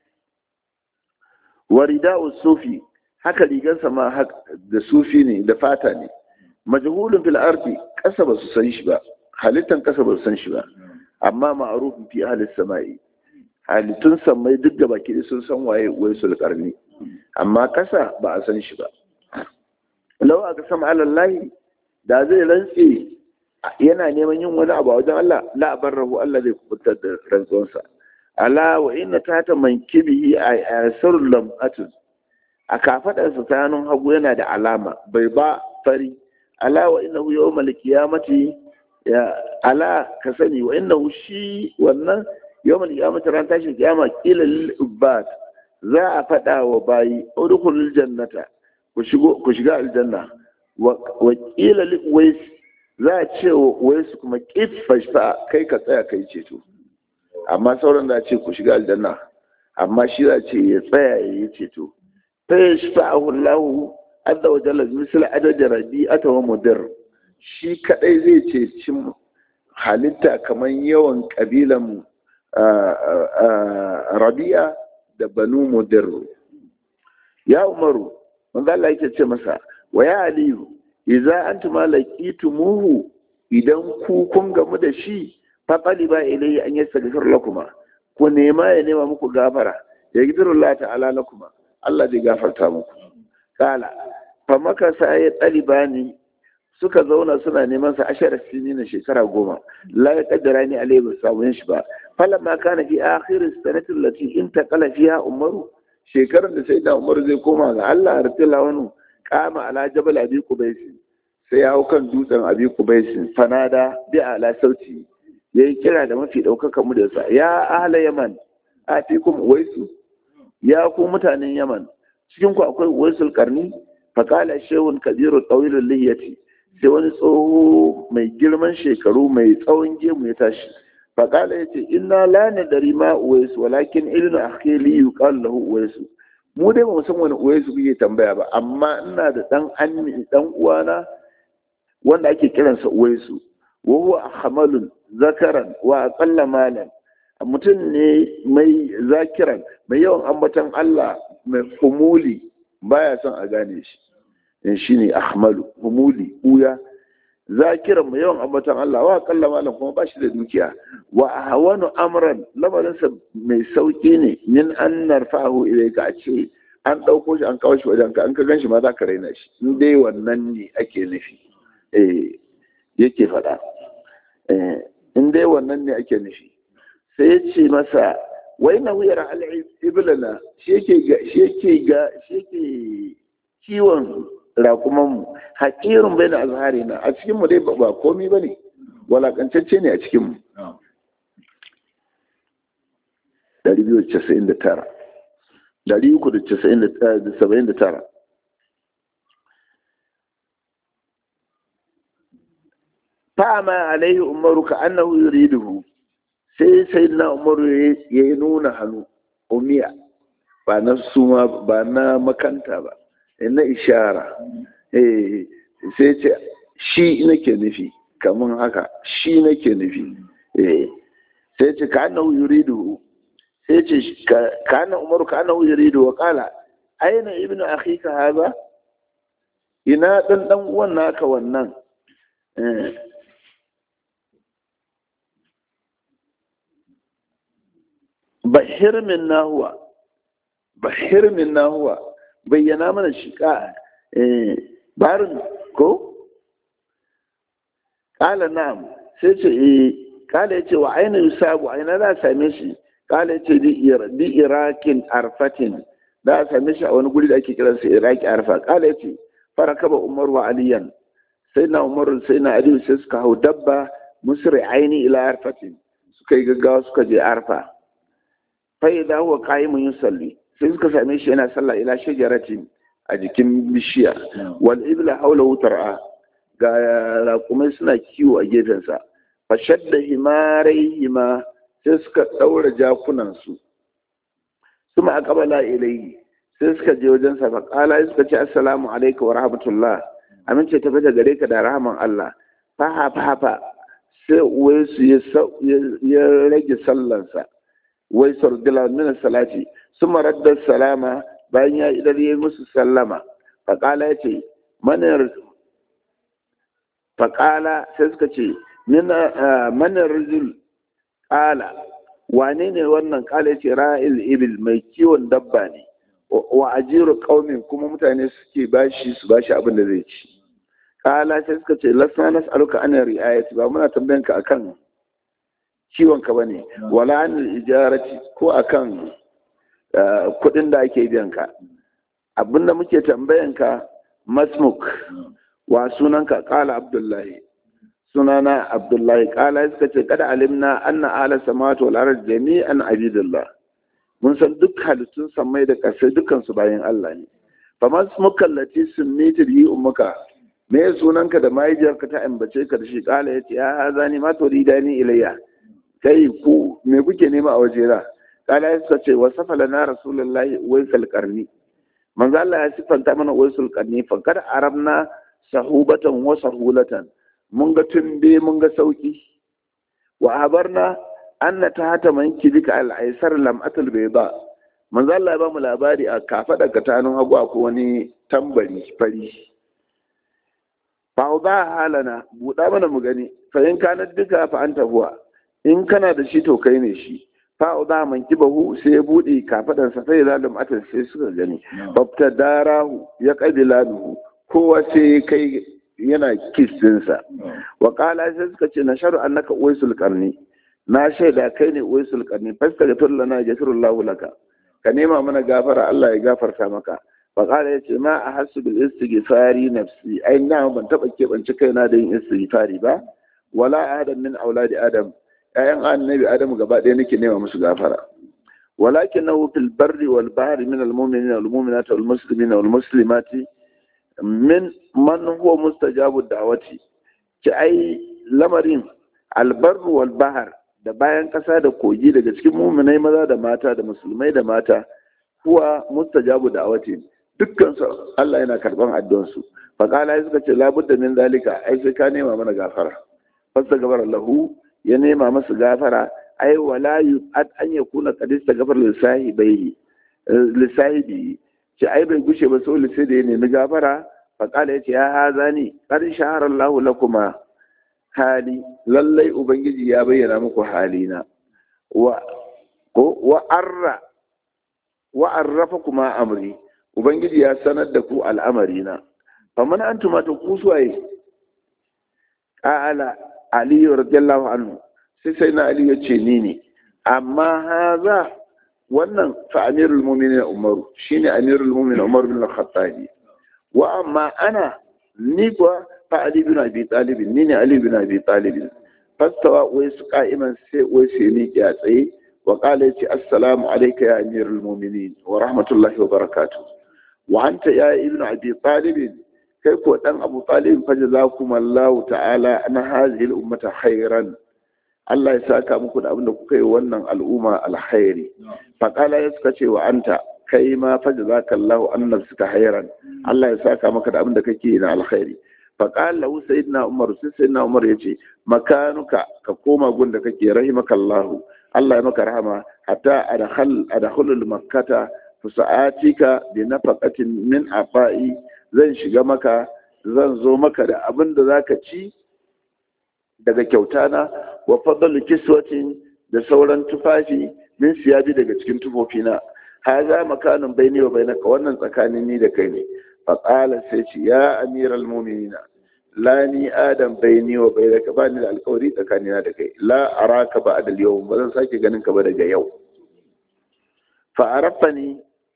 warida'u sufi haka rigarsa ma da sufi ne da fata ne majhulun fil ardi kasa ba su san shi ba halittan kasa ba su san shi ba amma ma'rufun fi ahli samai halittun samai duk da baki sun san waye waisul karni amma kasa ba a san shi ba law aka sama alallahi da zai rantse yana neman yin wani abu a wajen Allah la barrahu Allah zai kubutar da rantsuwansa ala wa inna tata mankibihi a asarul lam'atun a kafadarsa ta hannun hagu yana da alama bai ba fari ala wa innahu yawmal qiyamati ya ala ka sani wa innahu shi wannan yawmal qiyamati ran tashin kiyama qila lil ubbat za a fada wa bayi udkhulul jannata ku shigo ku shiga aljanna wa qila lil wais za a ce wa wais kuma qiffa kai ka tsaya kai ceto amma sauran da ce ku shiga aljanna amma shi za ce ya tsaya ya yi ceto fa yashfa'ahu Allah azza wa jalla misal adad rabi'ata wa mudir shi kadai zai ceci halitta kamar yawan kabilan rabi'a da banu mudir ya umaru manzo Allah yake ce masa wa ya aliyu idza antuma laqitumuhu idan ku kun gamu da shi fa qaliba ilayhi an yastaghfir lakuma ku nema ya nema muku gafara ya gidurullah ta'ala lakuma Allah zai gafarta muku kala fa maka sa ya ɗalibani suka zauna suna neman sa ashara sini na shekara goma la ya kaddara ni alai ba samu shi ba fala ma kana fi akhir sanati allati intaqala fiha umaru shekarar da sai da umaru zai koma ga Allah ratila wani kama ala jabal abi qubais sai ya hau kan dutsen abi qubais fanada bi ala sauti yayi kira da mafi daukaka mu da sa ya ahla yaman atikum waisu ya ku mutanen yaman cikin ku akwai waisul karni faƙala shehun kabiru tsawilin lihiyati sai wani tsoho mai girman shekaru mai tsawon gemu ya tashi faƙala ya ce ina la dari ma uwaisu walakin ilinu akhili yuqalu lahu uwaisu mu dai ba san wani uwaisu kuke tambaya ba amma ina da dan anni dan uwana wanda ake kiransa uwaisu wa huwa ahmalun zakaran wa aqalla malan mutum ne mai zakiran mai yawan ambaton Allah mai kumuli baya son a gane shi shi ne ahmalu humuli uya zakiran mai yawan ambatan Allah wa kalla malam kuma ba shi da dukiya wa ahwanu amran lamarinsa mai sauki ne min an narfahu ilayka a ce an ɗauko shi an kawo shi wajen ka an ka gan shi ma za ka raina shi in dai wannan ne ake nufi eh yake faɗa in dai wannan ne ake nufi sai ya ce masa wai na wuyar al'ibilana shi yake ga shi yake kiwon rakumanmu haƙirin bai na azhari na a cikinmu dai ba komi ba ne walakantacce ne a cikinmu 299 fa'ama alaihi umaru ka annahu yuriduhu sai sai na umaru ya yi nuna hannu umiya ba na suma ba na makanta ba na ishara sai ce shi nake nufi kamun haka shi nake nufi sai ce ka annahu yuridu sai ce ka annahu umaru ka annahu yuridu wa kala aina ibnu akhika haza ina dan dan uwan naka wannan bahir min nahuwa bahir min nahuwa bayyana mana shi ka barin ko kala na'am sai ce eh kala yace wa aina yusabu aina za same shi kala yace di irakin arfatin da a same shi a wani guri da ake kiransa iraki arfa kala yace farakaba umar wa aliyan sai na umar sai na aliyu sai suka hau dabba musri aini ila arfatin suka yi gaggawa suka je arfa fa idza huwa qa'imun yusalli sai suka same shi yana sallah ila shajaratin a jikin bishiya wal ibla hawlahu tar'a ga raƙumai suna kiwo a gefensa fa shadda himarayhima sai suka daura jakunan su kuma aqbala ilayhi sai suka je wajen sa fa qala suka ce assalamu alayka wa rahmatullah amince tafi da gare ka da rahman Allah fa ha fa fa sai wai su ya rage sallansa wai sardila min salati suma radda salama bayan ya idar yi musu sallama faƙala ya ce faƙala sai suka ce manar rijil ƙala wane ne wannan ƙala ya ce ra'il ibil mai kiwon dabba ne wa ajiru ƙaumin kuma mutane suke bashi su bashi abin da zai ci ƙala sai suka ce lasna nas'aluka ana ri'ayati ba muna tambayanka akan ciwon ka bane wala an ijarati ko akan kudin da ake biyan ka abinda muke tambayan ka masmuk wa sunanka kala abdullahi sunana abdullahi kala suka ce kada alimna anna ala samawati wal ard jami'an abidullah mun san duk halittun samai da ƙasai dukkan su bayan Allah ne fa masmuka allati sunniti bi ummuka me sunanka da mahaifiyarka ta ambace ka da shi kala yace ya hazani ma turidani ilayya kai ku me kuke nema a wajera kala ya suka ce wa safala na rasulullahi waisal karni manzo Allah ya sifanta mana waisul karni fa kad arabna sahubatan wa sahulatan mun ga tumbe mun ga sauki wa habarna anna tahta man kibika al aisar lam atul bayda manzo Allah ya ba mu labari a kafada katanun hagu akwai wani tambari fari fa ba halana buɗa mana mu gani fa in kana duka fa anta huwa in kana da shi to kai ne shi fa'u da man kibahu sai ya bude kafadan sa sai zalim atal sai suka gani babta darahu ya qabila duhu kowa sai kai yana kiss din sa wa qala sai suka ce nasharu annaka uwaisul qarni na shaida kai ne uwaisul qarni fastaghfir lana jazakallahu laka ka nema mana gafara Allah ya gafarta maka wa qala yace ma ahassu bil istighfari nafsi ai na ban taba keɓance kaina da yin istighfari ba wala adam min auladi adam ‘ya'yan annabi Adamu gaba ɗaya nake nema musu gafara. Walakin na fil barri wal bahri min al-mu'minin wal mu'minati wal muslimin wal muslimati min man huwa mustajabu da'wati ki ai lamarin albarru wal bahar da bayan ƙasa da kogi daga cikin mu'minai maza da mata da musulmai da mata huwa mustajabu da'wati dukkan su Allah yana karban addu'an su fa qala suka ce labudda min zalika ai sai ka nema mana gafara fasta gabar lahu ya nema masu gafara ai wala yu'ad an yakuna qad istaghfar lisahibihi lisahibi ce ai bai gushe ba sai sai da ya nemi gafara fa kala yace ya hazani qad shahara Allahu lakuma hali lallai ubangiji ya bayyana muku halina wa ko wa arra wa arrafa kuma amri ubangiji ya sanar da ku al'amarina faman antuma to ku suwaye qala Ali radiyallahu anhu sai sai na Ali ya ce ni ne amma haza wannan fa amirul mu'minin Umaru shine amirul mu'minin Umar bin Al-Khattabi wa amma ana ni kuwa fa Ali bin Abi Talib ni ne Ali bin Abi Talib fastawa wai su qa'iman sai wai sai ni ya tsaye wa qala yace assalamu alayka ya amirul mu'minin wa rahmatullahi wa barakatuh wa anta ya ibn Abi Talib kai ko dan Abu Talib fa jazakumallahu ta'ala ana hadhihi al-ummata khairan Allah ya saka muku da abinda kuka yi wannan al'umma alkhairi fa qala ya suka ce wa anta kai ma fa jazakallahu an nafsika khairan Allah ya saka maka da abinda kake yi na alkhairi fa qala lahu sayyidina Umar sai sayyidina Umar yace makanuka ka koma gunda kake rahimakallahu Allah ya maka rahama hatta adkhal adkhulul makkata fusa'atika bi nafaqatin min afa'i zan shiga maka zan zo maka da abin da za ka ci daga kyauta na wa fadalu kiswatin da sauran tufafi min siyabi daga cikin tufofina haza makanin baini wa bainaka wannan tsakanin ni da kai ne fa qala sai ce ya amiral mu'minina la ni adam baini wa bainaka ba ni da alƙawari tsakanina da kai la araka ba adal yau ba zan sake ganin ka ba daga yau fa arafani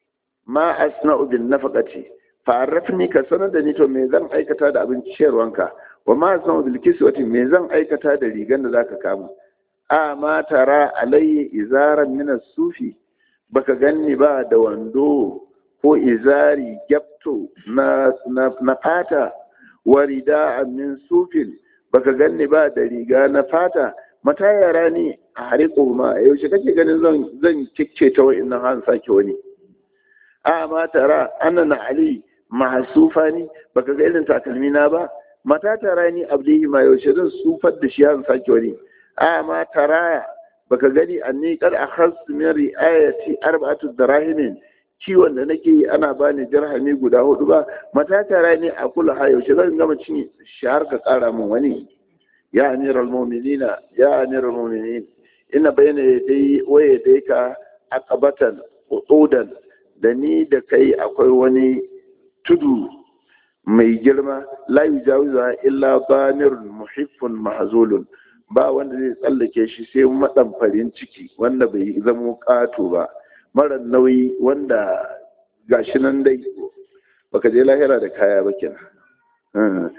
ma asna'u bin nafaqati fa'arrafni ka sanar da ni to me zan aikata da abin ciyarwanka wa ma asna'u bil kiswati me zan aikata da rigan da zaka kama a ma tara alayya izaran min sufi baka ganni ba da wando ko izari gyapto na na, na fata wa rida'an min sufin baka ganni ba da riga na fata mata yara ni a hariko ma yaushe kake ganin zan zan kicce ta wa'annan han sake wani a ma tara annana ali mahsufa ni baka ga irin takalmi na ba mata tara ni abdihi ma yaushe zan sufar da shi han sake wani a ma tara baka gani anni kar akhas min riayati arba'atu darahimin ciwon da nake yi ana bani dirhami guda hudu ba mata tara ni a kula ha yaushe zan gama cin shahar ka kara min wani ya amiral mu'minina ya amiral mu'minin ina bayyana yadai wa yadayka aqabatan udan da ni da kai akwai wani tudu mai girma la yujawiza illa banirun muhiffun mahzulun ba wanda zai tsallake shi sai maɗamfarin ciki wanda bai zama ƙato ba mara nauyi wanda gashi nan dai baka je lahira da kaya ba kenan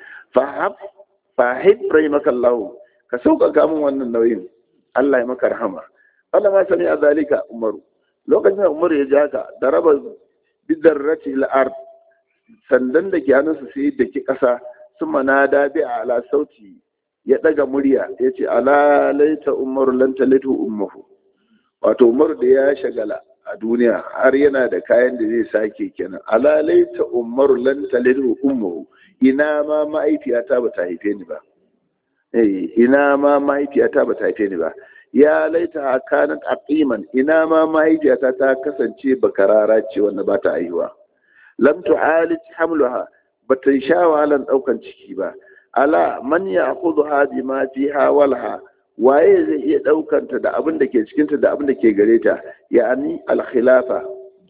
fahim rahimakallahu ka sauƙaƙa min wannan nauyin Allah ya maka rahama Allah ma sani a zalika umaru lokacin da umaru ya ji haka da raba bidarrati al'ard sandan da ke hannunsa sai da ki ƙasa sun manada bi ala sauti ya ɗaga murya ya ce ala laita umaru lan talitu ummuhu wato umaru da ya shagala a duniya har yana da kayan da zai sake kenan ala laita umaru lan talitu ummuhu ina ma mahaifiyata ba ta haife ni ba eh ina ma mahaifiyata ba ta haife ni ba ya laita kanat aqiman ina ma mahaifiyata ta kasance bakarara ce wanda ba ta aihuwa lam tu'alij hamluha ba ta sha wahalan daukan ciki ba ala man ya kudu ha bi ma fi hawalha waye zai iya daukanta da abin da ke cikinta da abin da ke gare ta ya'ani al-khilafa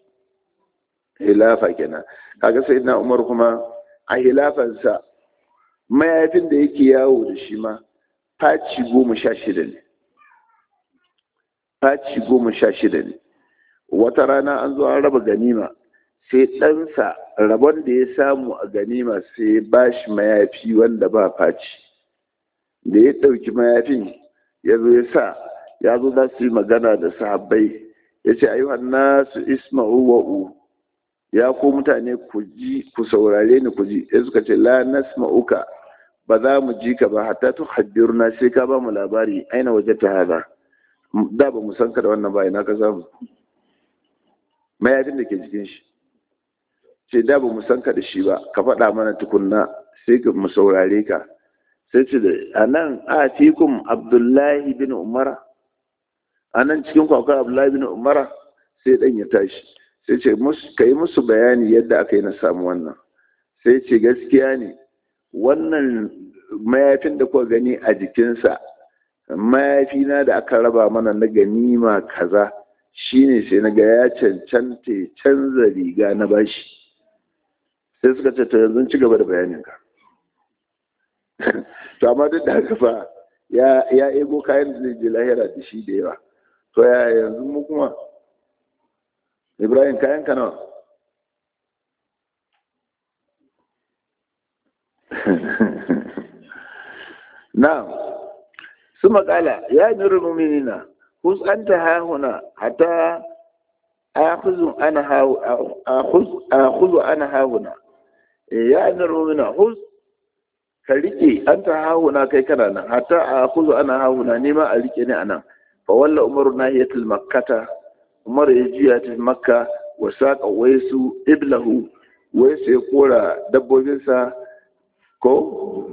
khilafa kenan kaga sayyidina Umar kuma a hilafansa mayafin da yake yawo da shi ma faci goma sha shida ne faci goma sha shida ne wata rana an zo an raba ganima sai ɗansa rabon da ya samu a ganima sai ba shi mayafi wanda ba faci da ya ɗauki mayafin ya zo ya sa ya zo za su yi magana da sahabbai ya ce ayyuhan nasu isma'u wa'u ya ko mutane ku ji ku saurare ni ku ji ya suka ce la nasma'uka ba za mu ji ka ba hatta tu haddirna sai ka ba mu labari aina waje ta haza da ba mu san ka da wannan ba ina ka samu mayafin da ke jikin shi ce da ba mu san ka da shi ba ka faɗa mana tukunna sai mu saurare ka sai ce da a nan a fikun abdullahi bin umara a nan cikin kwakwar abdullahi bin umara sai ɗan ya tashi sai ce ka yi musu bayani yadda aka yi na samu wannan sai ce gaskiya ne wannan mayafin da kuka gani a jikinsa mayafina da aka raba mana na ganima kaza shine sai na ga ya cancanta canza riga na bashi sai suka ce to yanzu ci gaba da bayaninka to amma duk da haka fa ya ya ego kayan da zai je lahira da shi da yawa to ya yanzu mu kuma ibrahim kayan ka nawa na'am su makala ya nuru muminina hus anta ha huna hatta akhudhu ana ha akhudhu ana ha huna ya nuru muminina hus ka rike anta ha huna kai kana nan hatta akhudhu ana ha huna ni ma a rike ni anan fa walla umaru nahiyatul makkata umar ya juya ta makka wa saqa waisu iblahu waisu ya kora dabbobinsa ko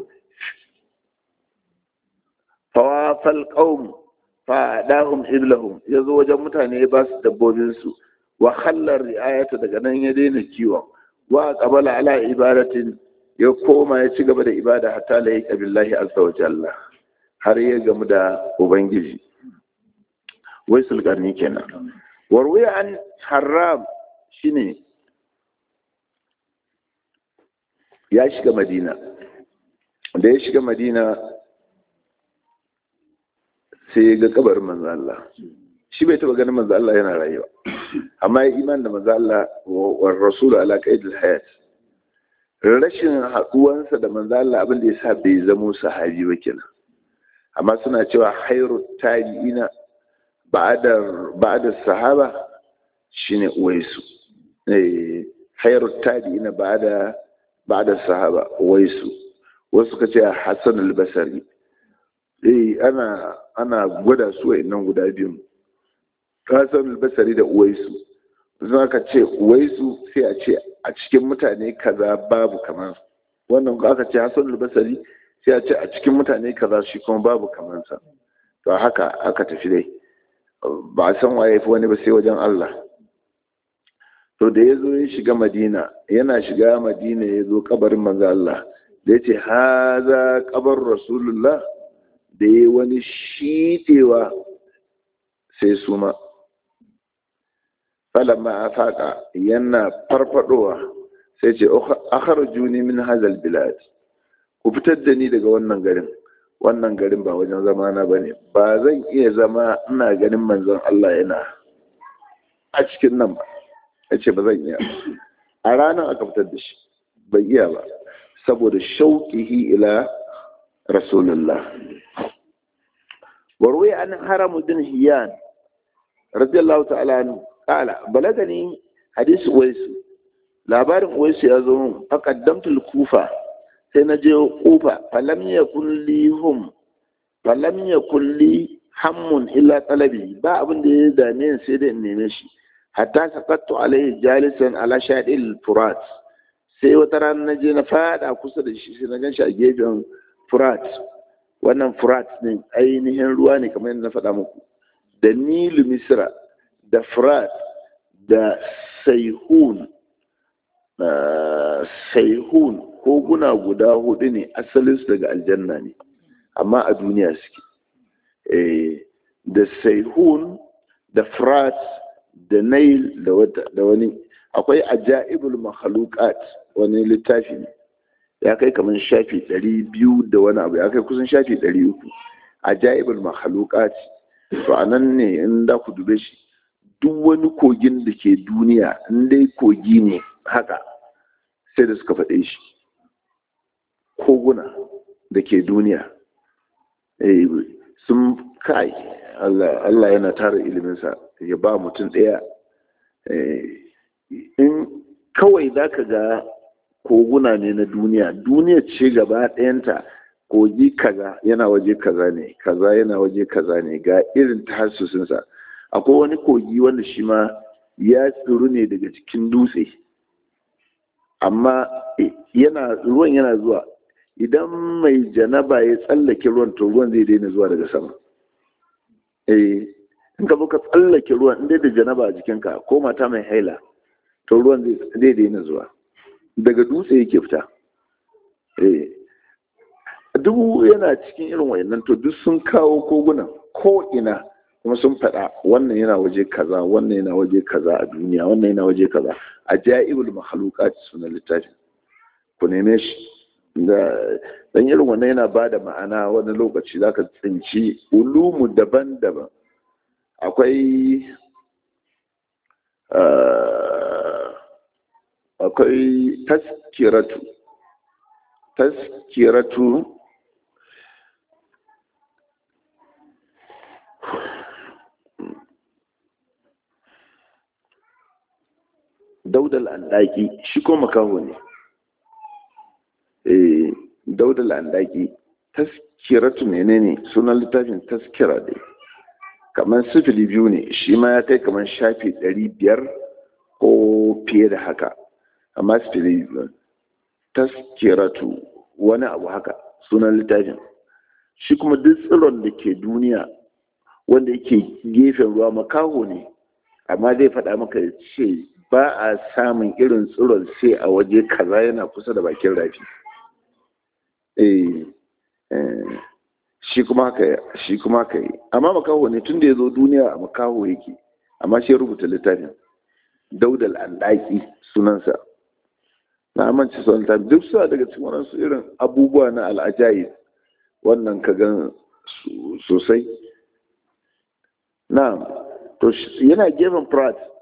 fawafal qaum fa dahum iblahum yazo wajen mutane ya ba su dabbobin su wa khallar riayata daga nan ya daina kiwon wa qabala ala ibadatin ya koma ya ci gaba da ibada hatta la yaka billahi azza wa jalla har ya gamu da ubangiji wai sulkarni kenan warwiya an haram shine ya shiga madina da ya shiga madina sai ya ga kabarin manzo Allah shi bai taba ganin manzo Allah yana rayuwa amma ya iman da manzo Allah wa rasul ala qaidil hayat rashin haduwansa da manzo Allah abin da yasa bai zamo sahabi ba kenan amma suna cewa khairu tabi'ina ba'da ba'da sahaba shine uwaisu eh khairu tabi'ina ba'da ba'da sahaba uwaisu wasu ka ce Hassan al-Basri eh ana ana gwada su wa'annan guda biyun Hassan al-Basri da uwaisu zan ka ce uwaisu sai a ce a cikin mutane kaza babu kamar wannan aka ce Hassan al-Basri sai a ce a cikin mutane kaza shi kuma babu kamar sa to haka aka tafi dai ba a san waye fi wani ba sai wajen Allah to da ya zo ya shiga Madina yana shiga Madina ya zo kabarin manzo Allah da ya ce haza kabar Rasulullah da ya wani shiɗewa sai suma falamma a faƙa yana farfadowa sai ce akhar juni min hazal bilad ku fitar da ni daga wannan garin wannan garin ba wajen zamana ba ne ba zan iya zama ina ganin manzon Allah yana a cikin nan ba ya ce ba zan iya a ranar aka fitar da shi bai iya ba saboda shauƙihi ila rasulullah warwai an haramuddin hiyan radiyallahu ta'ala anhu qala balagani hadis uwaisu labarin uwaisu ya zo mun faqaddamtu kufa sai na je kufa falam yakun li hum falam yakun li hammun illa talabi ba abin da ya dame sai da in neme shi hatta saqattu alaihi jalisan ala shadil furat sai wata rana na je na fada kusa da shi sai na gan shi a gefen furat wannan furat ne ainihin ruwa ne kamar yadda na faɗa muku da nilu misra da furat da saihun saihun koguna guda hudu ne asalinsu daga aljanna ne amma a duniya suke da saihun da furat da nail da wani akwai ajaibul mahalukat wani littafi ne ya kai kamar shafi ɗari biyu da wani abu ya kai kusan shafi ɗari uku ajaibul mahalukat to a nan ne in da ku dube shi duk wani kogin da ke duniya in dai kogi ne haka sai da suka faɗe shi koguna da ke duniya sun kai Allah yana tara iliminsa ya ba mutum ɗaya in kawai za ka ga koguna ne na duniya duniya ce gaba ɗayanta kogi kaza yana waje kaza ne kaza yana waje kaza ne ga irin tahassusinsa akwai wani kogi wanda shi ma ya tsiru ne daga cikin dutse amma yana ruwan yana zuwa idan mai janaba ya tsallake ruwan to ruwan zai daina zuwa daga sama eh in ka zo ka tsallake ruwan in dai da janaba a jikinka ko mata mai haila to ruwan zai daina zuwa daga dutse yake fita eh duk yana cikin irin wayannan to duk sun kawo kogunan ko ina kuma sun faɗa wannan yana waje kaza wannan yana waje kaza a duniya wannan yana waje kaza a ja'ibul makhluqat sunan littafin ku neme shi da dan irin wannan yana ba da ma'ana wani lokaci zaka tsinci ulumu daban-daban akwai akwai taskiratu taskiratu daudal andaki shi ko makaho ne eh daudal andaki taskiratu menene sunan littafin taskira dai kamar sifili biyu ne shi ma ya kai kamar shafi ɗari biyar ko fiye da haka amma sifili biyu taskiratu wani abu haka sunan littafin shi kuma duk tsiron da ke duniya wanda yake gefen ruwa makaho ne amma zai faɗa maka ce ba a samun irin tsiron sai a waje kaza yana kusa da bakin rafi shi kuma haka shi kuma haka yi amma makaho ne tun da ya zo duniya a makaho yake amma shi rubuta littafin daudal andaki sunansa na amince sun ta duk suna daga cikin waɗansu irin abubuwa na al'ajayi wannan ka gan sosai na to yana gefen prat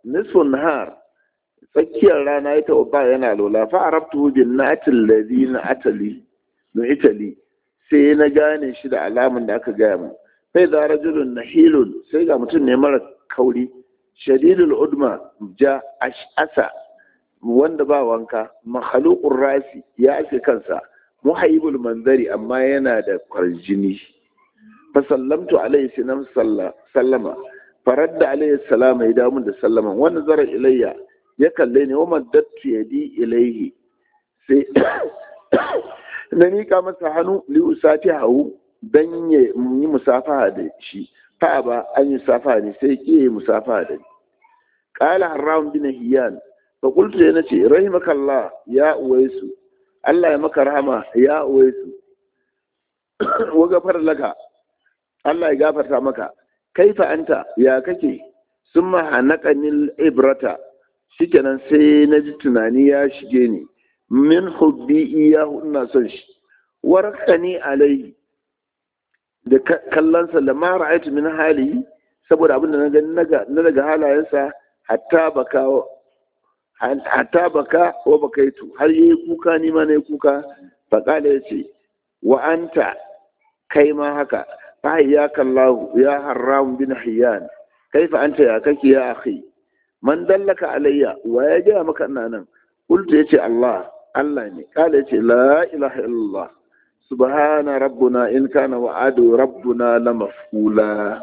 nisfun nahar tsakiyar rana ya taɓa yana lola fa arabtu bin natil ladhi na atali no itali sai na gane shi da alamun da aka gaya mu sai da rajulun nahilun sai ga mutum ne mara kauri shadidul udma ja ash'asa wanda ba wanka makhluqur rasi ya ake kansa muhayyibul manzari amma yana da kwarjini fa sallamtu alaihi sinam sallama faradda alaihi salama ya damu da sallama wannan zara ilayya ya kalle ni wa maddattu yadi ilaihi sai na mika masa hannu li usati hawu dan ya yi musafaha da shi fa ba an yi musafaha ne sai ke yi musafaha da ni qala harram bin hiyan fa qultu ya nace rahimakallah ya uwaisu Allah ya maka rahama ya uwaisu wa gafar laka Allah ya gafarta maka kaifa anta ya kake summa hanaqanil ibrata shikenan sai na ji tunani ya shige ni min hubbi iyahu ina son shi warqani alai da kallonsa da ma ra'aytu min hali saboda abin da na gani na daga halayensa hatta baka hatta baka wa bakaitu har yayi kuka ni ma nayi kuka fa kala yace wa anta kai ma haka fa ya kallahu ya haram bin hiyan kaifa anta ya kake ya akhi man dallaka alayya wa ya gaya maka ina nan qultu yace Allah Allah ne kala yace la ilaha illallah subhana rabbuna in kana wa'adu rabbuna la maf'ula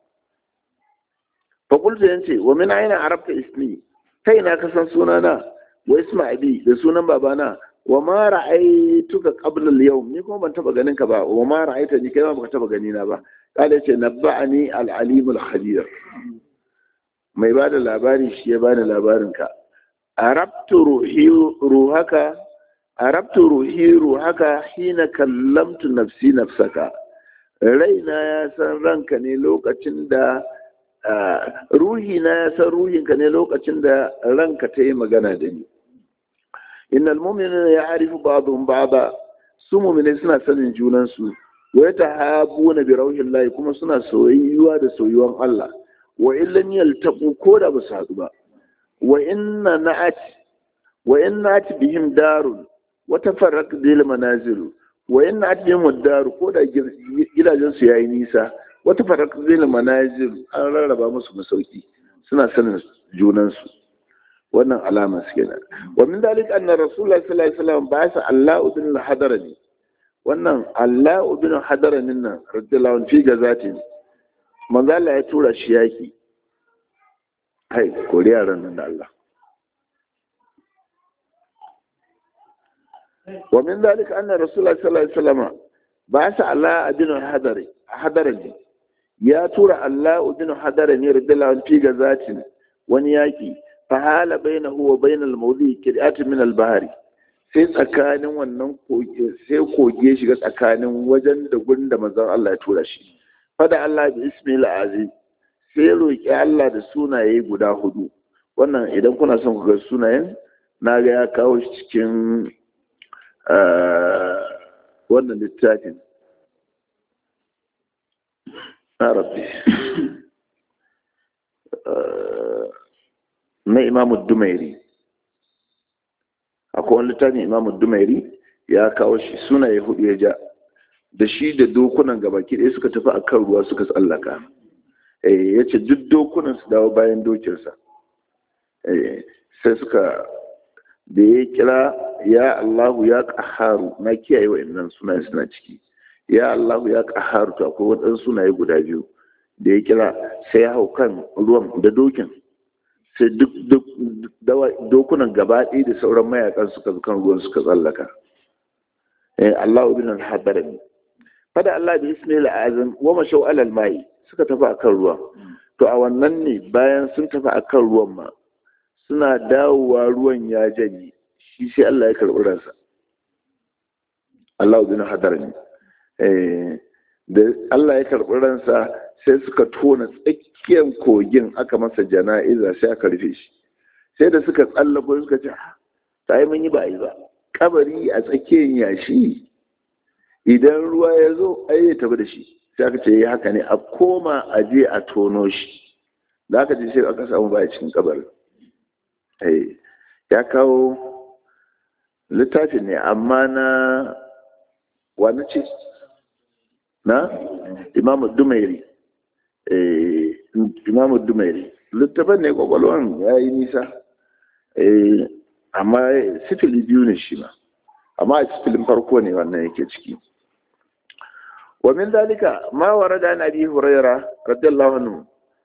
fa qultu yace wa min aina arabta ismi kai na ka san sunana wa isma abi da sunan babana wa ma ra'aytuka qabla al-yawm ni kuma ban taba ganin ka ba wa ma ra'aita ni kai ma baka taba gani na ba kala yace nabba'ani al-alim al-khabir mai ba da labari shi ya bani labarinka arabtu ruhi ruhaka arabtu ruhi ruhaka hina kallamtu nafsi nafsaka raina ya san ranka ne lokacin da ruhi na ya san ruhinka ne lokacin da ranka ta yi magana da ni innal mu'minina ya'rifu ba'dhum ba'da su mu'minai suna sanin junansu wa yatahabuna bi rauhillahi kuma suna soyayyuwa da soyuwan Allah wa illan yaltaqu ko da ba su haɗu ba wa inna na'at wa inna bihim darun wa tafarraq bil manazil wa inna at bihim daru ko da gidajen su yayi nisa wa tafarraq bil manazil an rarraba musu masauki suna sanin junan su wannan alama su kenan wa min dalik anna rasulullahi sallallahu alaihi wasallam ba sa Allah ibn al-hadarani wannan Allah ibn al-hadarani nan radiyallahu anhu fi gazatin manzo Allah ya tura shi yaki hai kori yaran nan da Allah wa min dalika anna rasulullah sallallahu alaihi wasallam ba sa Allah adinu hadari hadari ya tura Allah adinu hadari ne radiyallahu anhu fi gazatin wani yaki fa hala bainahu wa bainal mawdi qira'atun min al-bahri sai tsakanin wannan koge sai koge shiga tsakanin wajen da gunda manzon Allah ya tura shi fada Allah bi ismil azim sai ya roƙi Allah da sunaye guda hudu wannan idan kuna son ku ga sunayen na ga ya kawo shi cikin wannan littafin rabbi na imamu dumairi akwai wani littafin imamu dumairi ya kawo shi sunaye hudu ya ja da shi da dokunan gabaki ɗaya suka tafi a kan ruwa suka tsallaka ya ce duk dokunan su dawo bayan dokinsa sai suka da ya kira ya Allahu ya ƙaharu na kiyaye wa'annan sunaye suna ciki ya Allahu ya ƙaharu to akwai waɗansu sunaye guda biyu da ya kira sai ya hau kan ruwan da dokin sai duk dokunan gaba ɗaya da sauran mayakan suka kan ruwan suka tsallaka Allahu bin al-hadarami fada Allah bi ismail azam wa mashau alal mai suka tafi akan ruwa to a wannan ne bayan sun tafi akan ruwan ma suna dawowa ruwan ya janye shi sai Allah ya karɓi ransa Allah bin hadar ne da Allah ya karɓi ransa sai suka tona tsakiyar kogin aka masa jana'iza sai aka rufe shi sai da suka tsallako suka ce ta yi mun yi ba yi ba kabari a tsakiyar yashi idan ruwa ya zo ai ya tafi da shi sai aka ce haka ne a koma a je a tono shi da aka ji sai aka samu baya cikin kabarin ya kawo littafin ne amma na wani ce na imamu dumairi imamu dumairi littafin ne kwakwalwan ya yi nisa amma sifili biyu ne shi ma amma a sifilin farko ne wannan yake ciki ومن ذلك ما ورد عن ابي هريره رضي الله عنه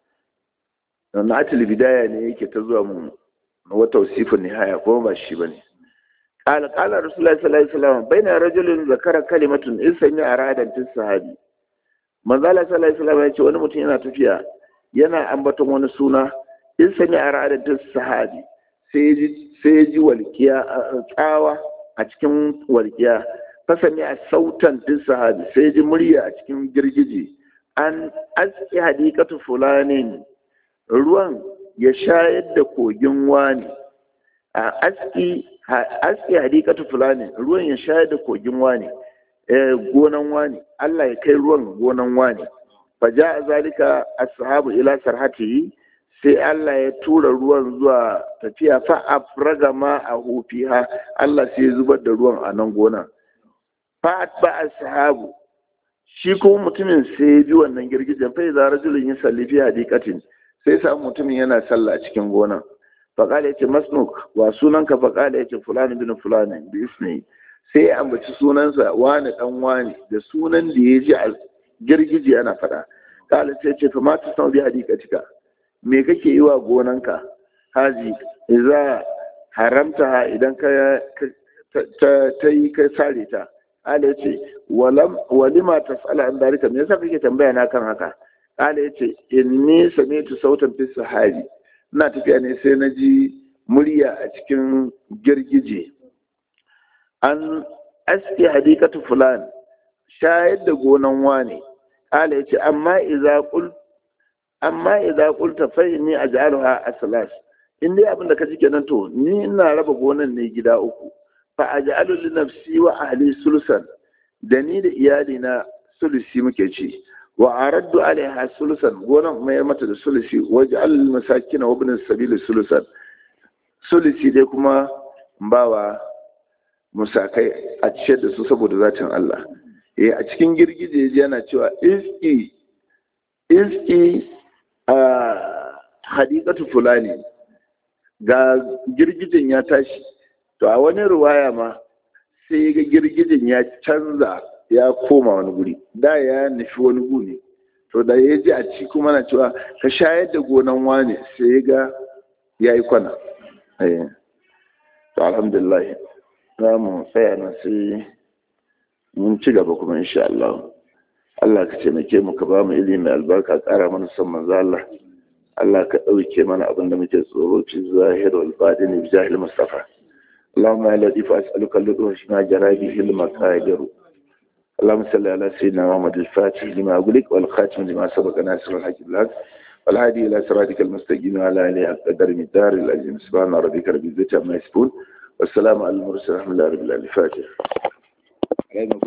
na atil bidaya ne yake ta zuwa mu wa tawsifun nihaya ko ba shi bane qala qala rasulullahi sallallahu alaihi wasallam baina rajulin zakara kalimatun in sami aradan tis sahabi manzo Allah sallallahu alaihi wasallam yace wani mutum yana tafiya yana ambaton wani suna in sami aradan tis sahabi sai ji sai ji walkiya tsawa a cikin walkiya fasami a sautan din sahabi sai ji murya a cikin girgije an aski hadikatu fulanin ruwan ya shayar da kogin wani a aski aski hadikatu fulanin ruwan ya shayar da kogin wani gonan wani Allah ya kai ruwan gonan wani faja a zalika ashabu ila sarhatihi sai Allah ya tura ruwan zuwa tafiya fa afraga ma a hufiha Allah sai ya zubar da ruwan a nan gonan fa'at ba ashabu shi kuma mutumin sai ya bi wannan girgijen fa idza rajulun yusalli fi hadiqatin sai samu mutumin yana sallah cikin gonan fa qala yace masnuk wa sunanka fa qala yace fulan bin fulan bi ismi sai ya ambaci sunansa wani dan wani da sunan da ya ji a girgije ana fada qala sai yace fa ma tasau bi hadiqatika me kake yi wa gonanka haji idza haramta idan ka ta yi kai sare ta Ala ya ce, walima ta tsala an dalika, me yasa kake tambaya na kan haka? Ala ya ce, in ni same tu sautan fi sahari, ina tafiya ne sai na ji murya a cikin girgije. An aske hadikatu fulan, shayar da gonan wane. Ala ya ce, amma iza kul amma idza qulta fa inni aj'aluha aslas in dai abin da ka ji kenan to ni ina raba gonan ne gida uku fa aj'alu li nafsi wa ahli sulusan da ni da iyali na sulusi muke ci wa araddu alaiha sulusan gonan mai mata da sulusi wa ja'al lil masakin wa ibn sabil sulusan sulusi dai kuma bawa musakai a ciyar da su saboda zatin Allah eh a cikin girgije yana cewa iski iski a hadikatu fulani ga girgijen ya tashi to a wani ruwaya ma sai ga girgijin ya canza ya koma wani guri da ya nufi wani guri to da ya ji a ci kuma na cewa ka shayar da gonan wane sai ya ga ya yi kwana to alhamdulillah za mu tsaya na sai mun ci gaba kuma insha Allah Allah ka taimake mu ka ba mu ilimi albarka ƙara mana son manzo Allah Allah ka ɗauke mana abin da muke tsoro fi zahir wal batin bi jahil mustafa اللهم يا لطيف أسألك اللطف فيما جرى به المقادير اللهم صل على سيدنا محمد الفاتح لما أقولك والخاتم لما سبق ناصر الحق بالحق والهادي إلى صراطك المستقيم وعلى آله قدر مدار العظيم سبحان ربك رب العزة عما يصفون والسلام على المرسلين الحمد لله رب العالمين الفاتح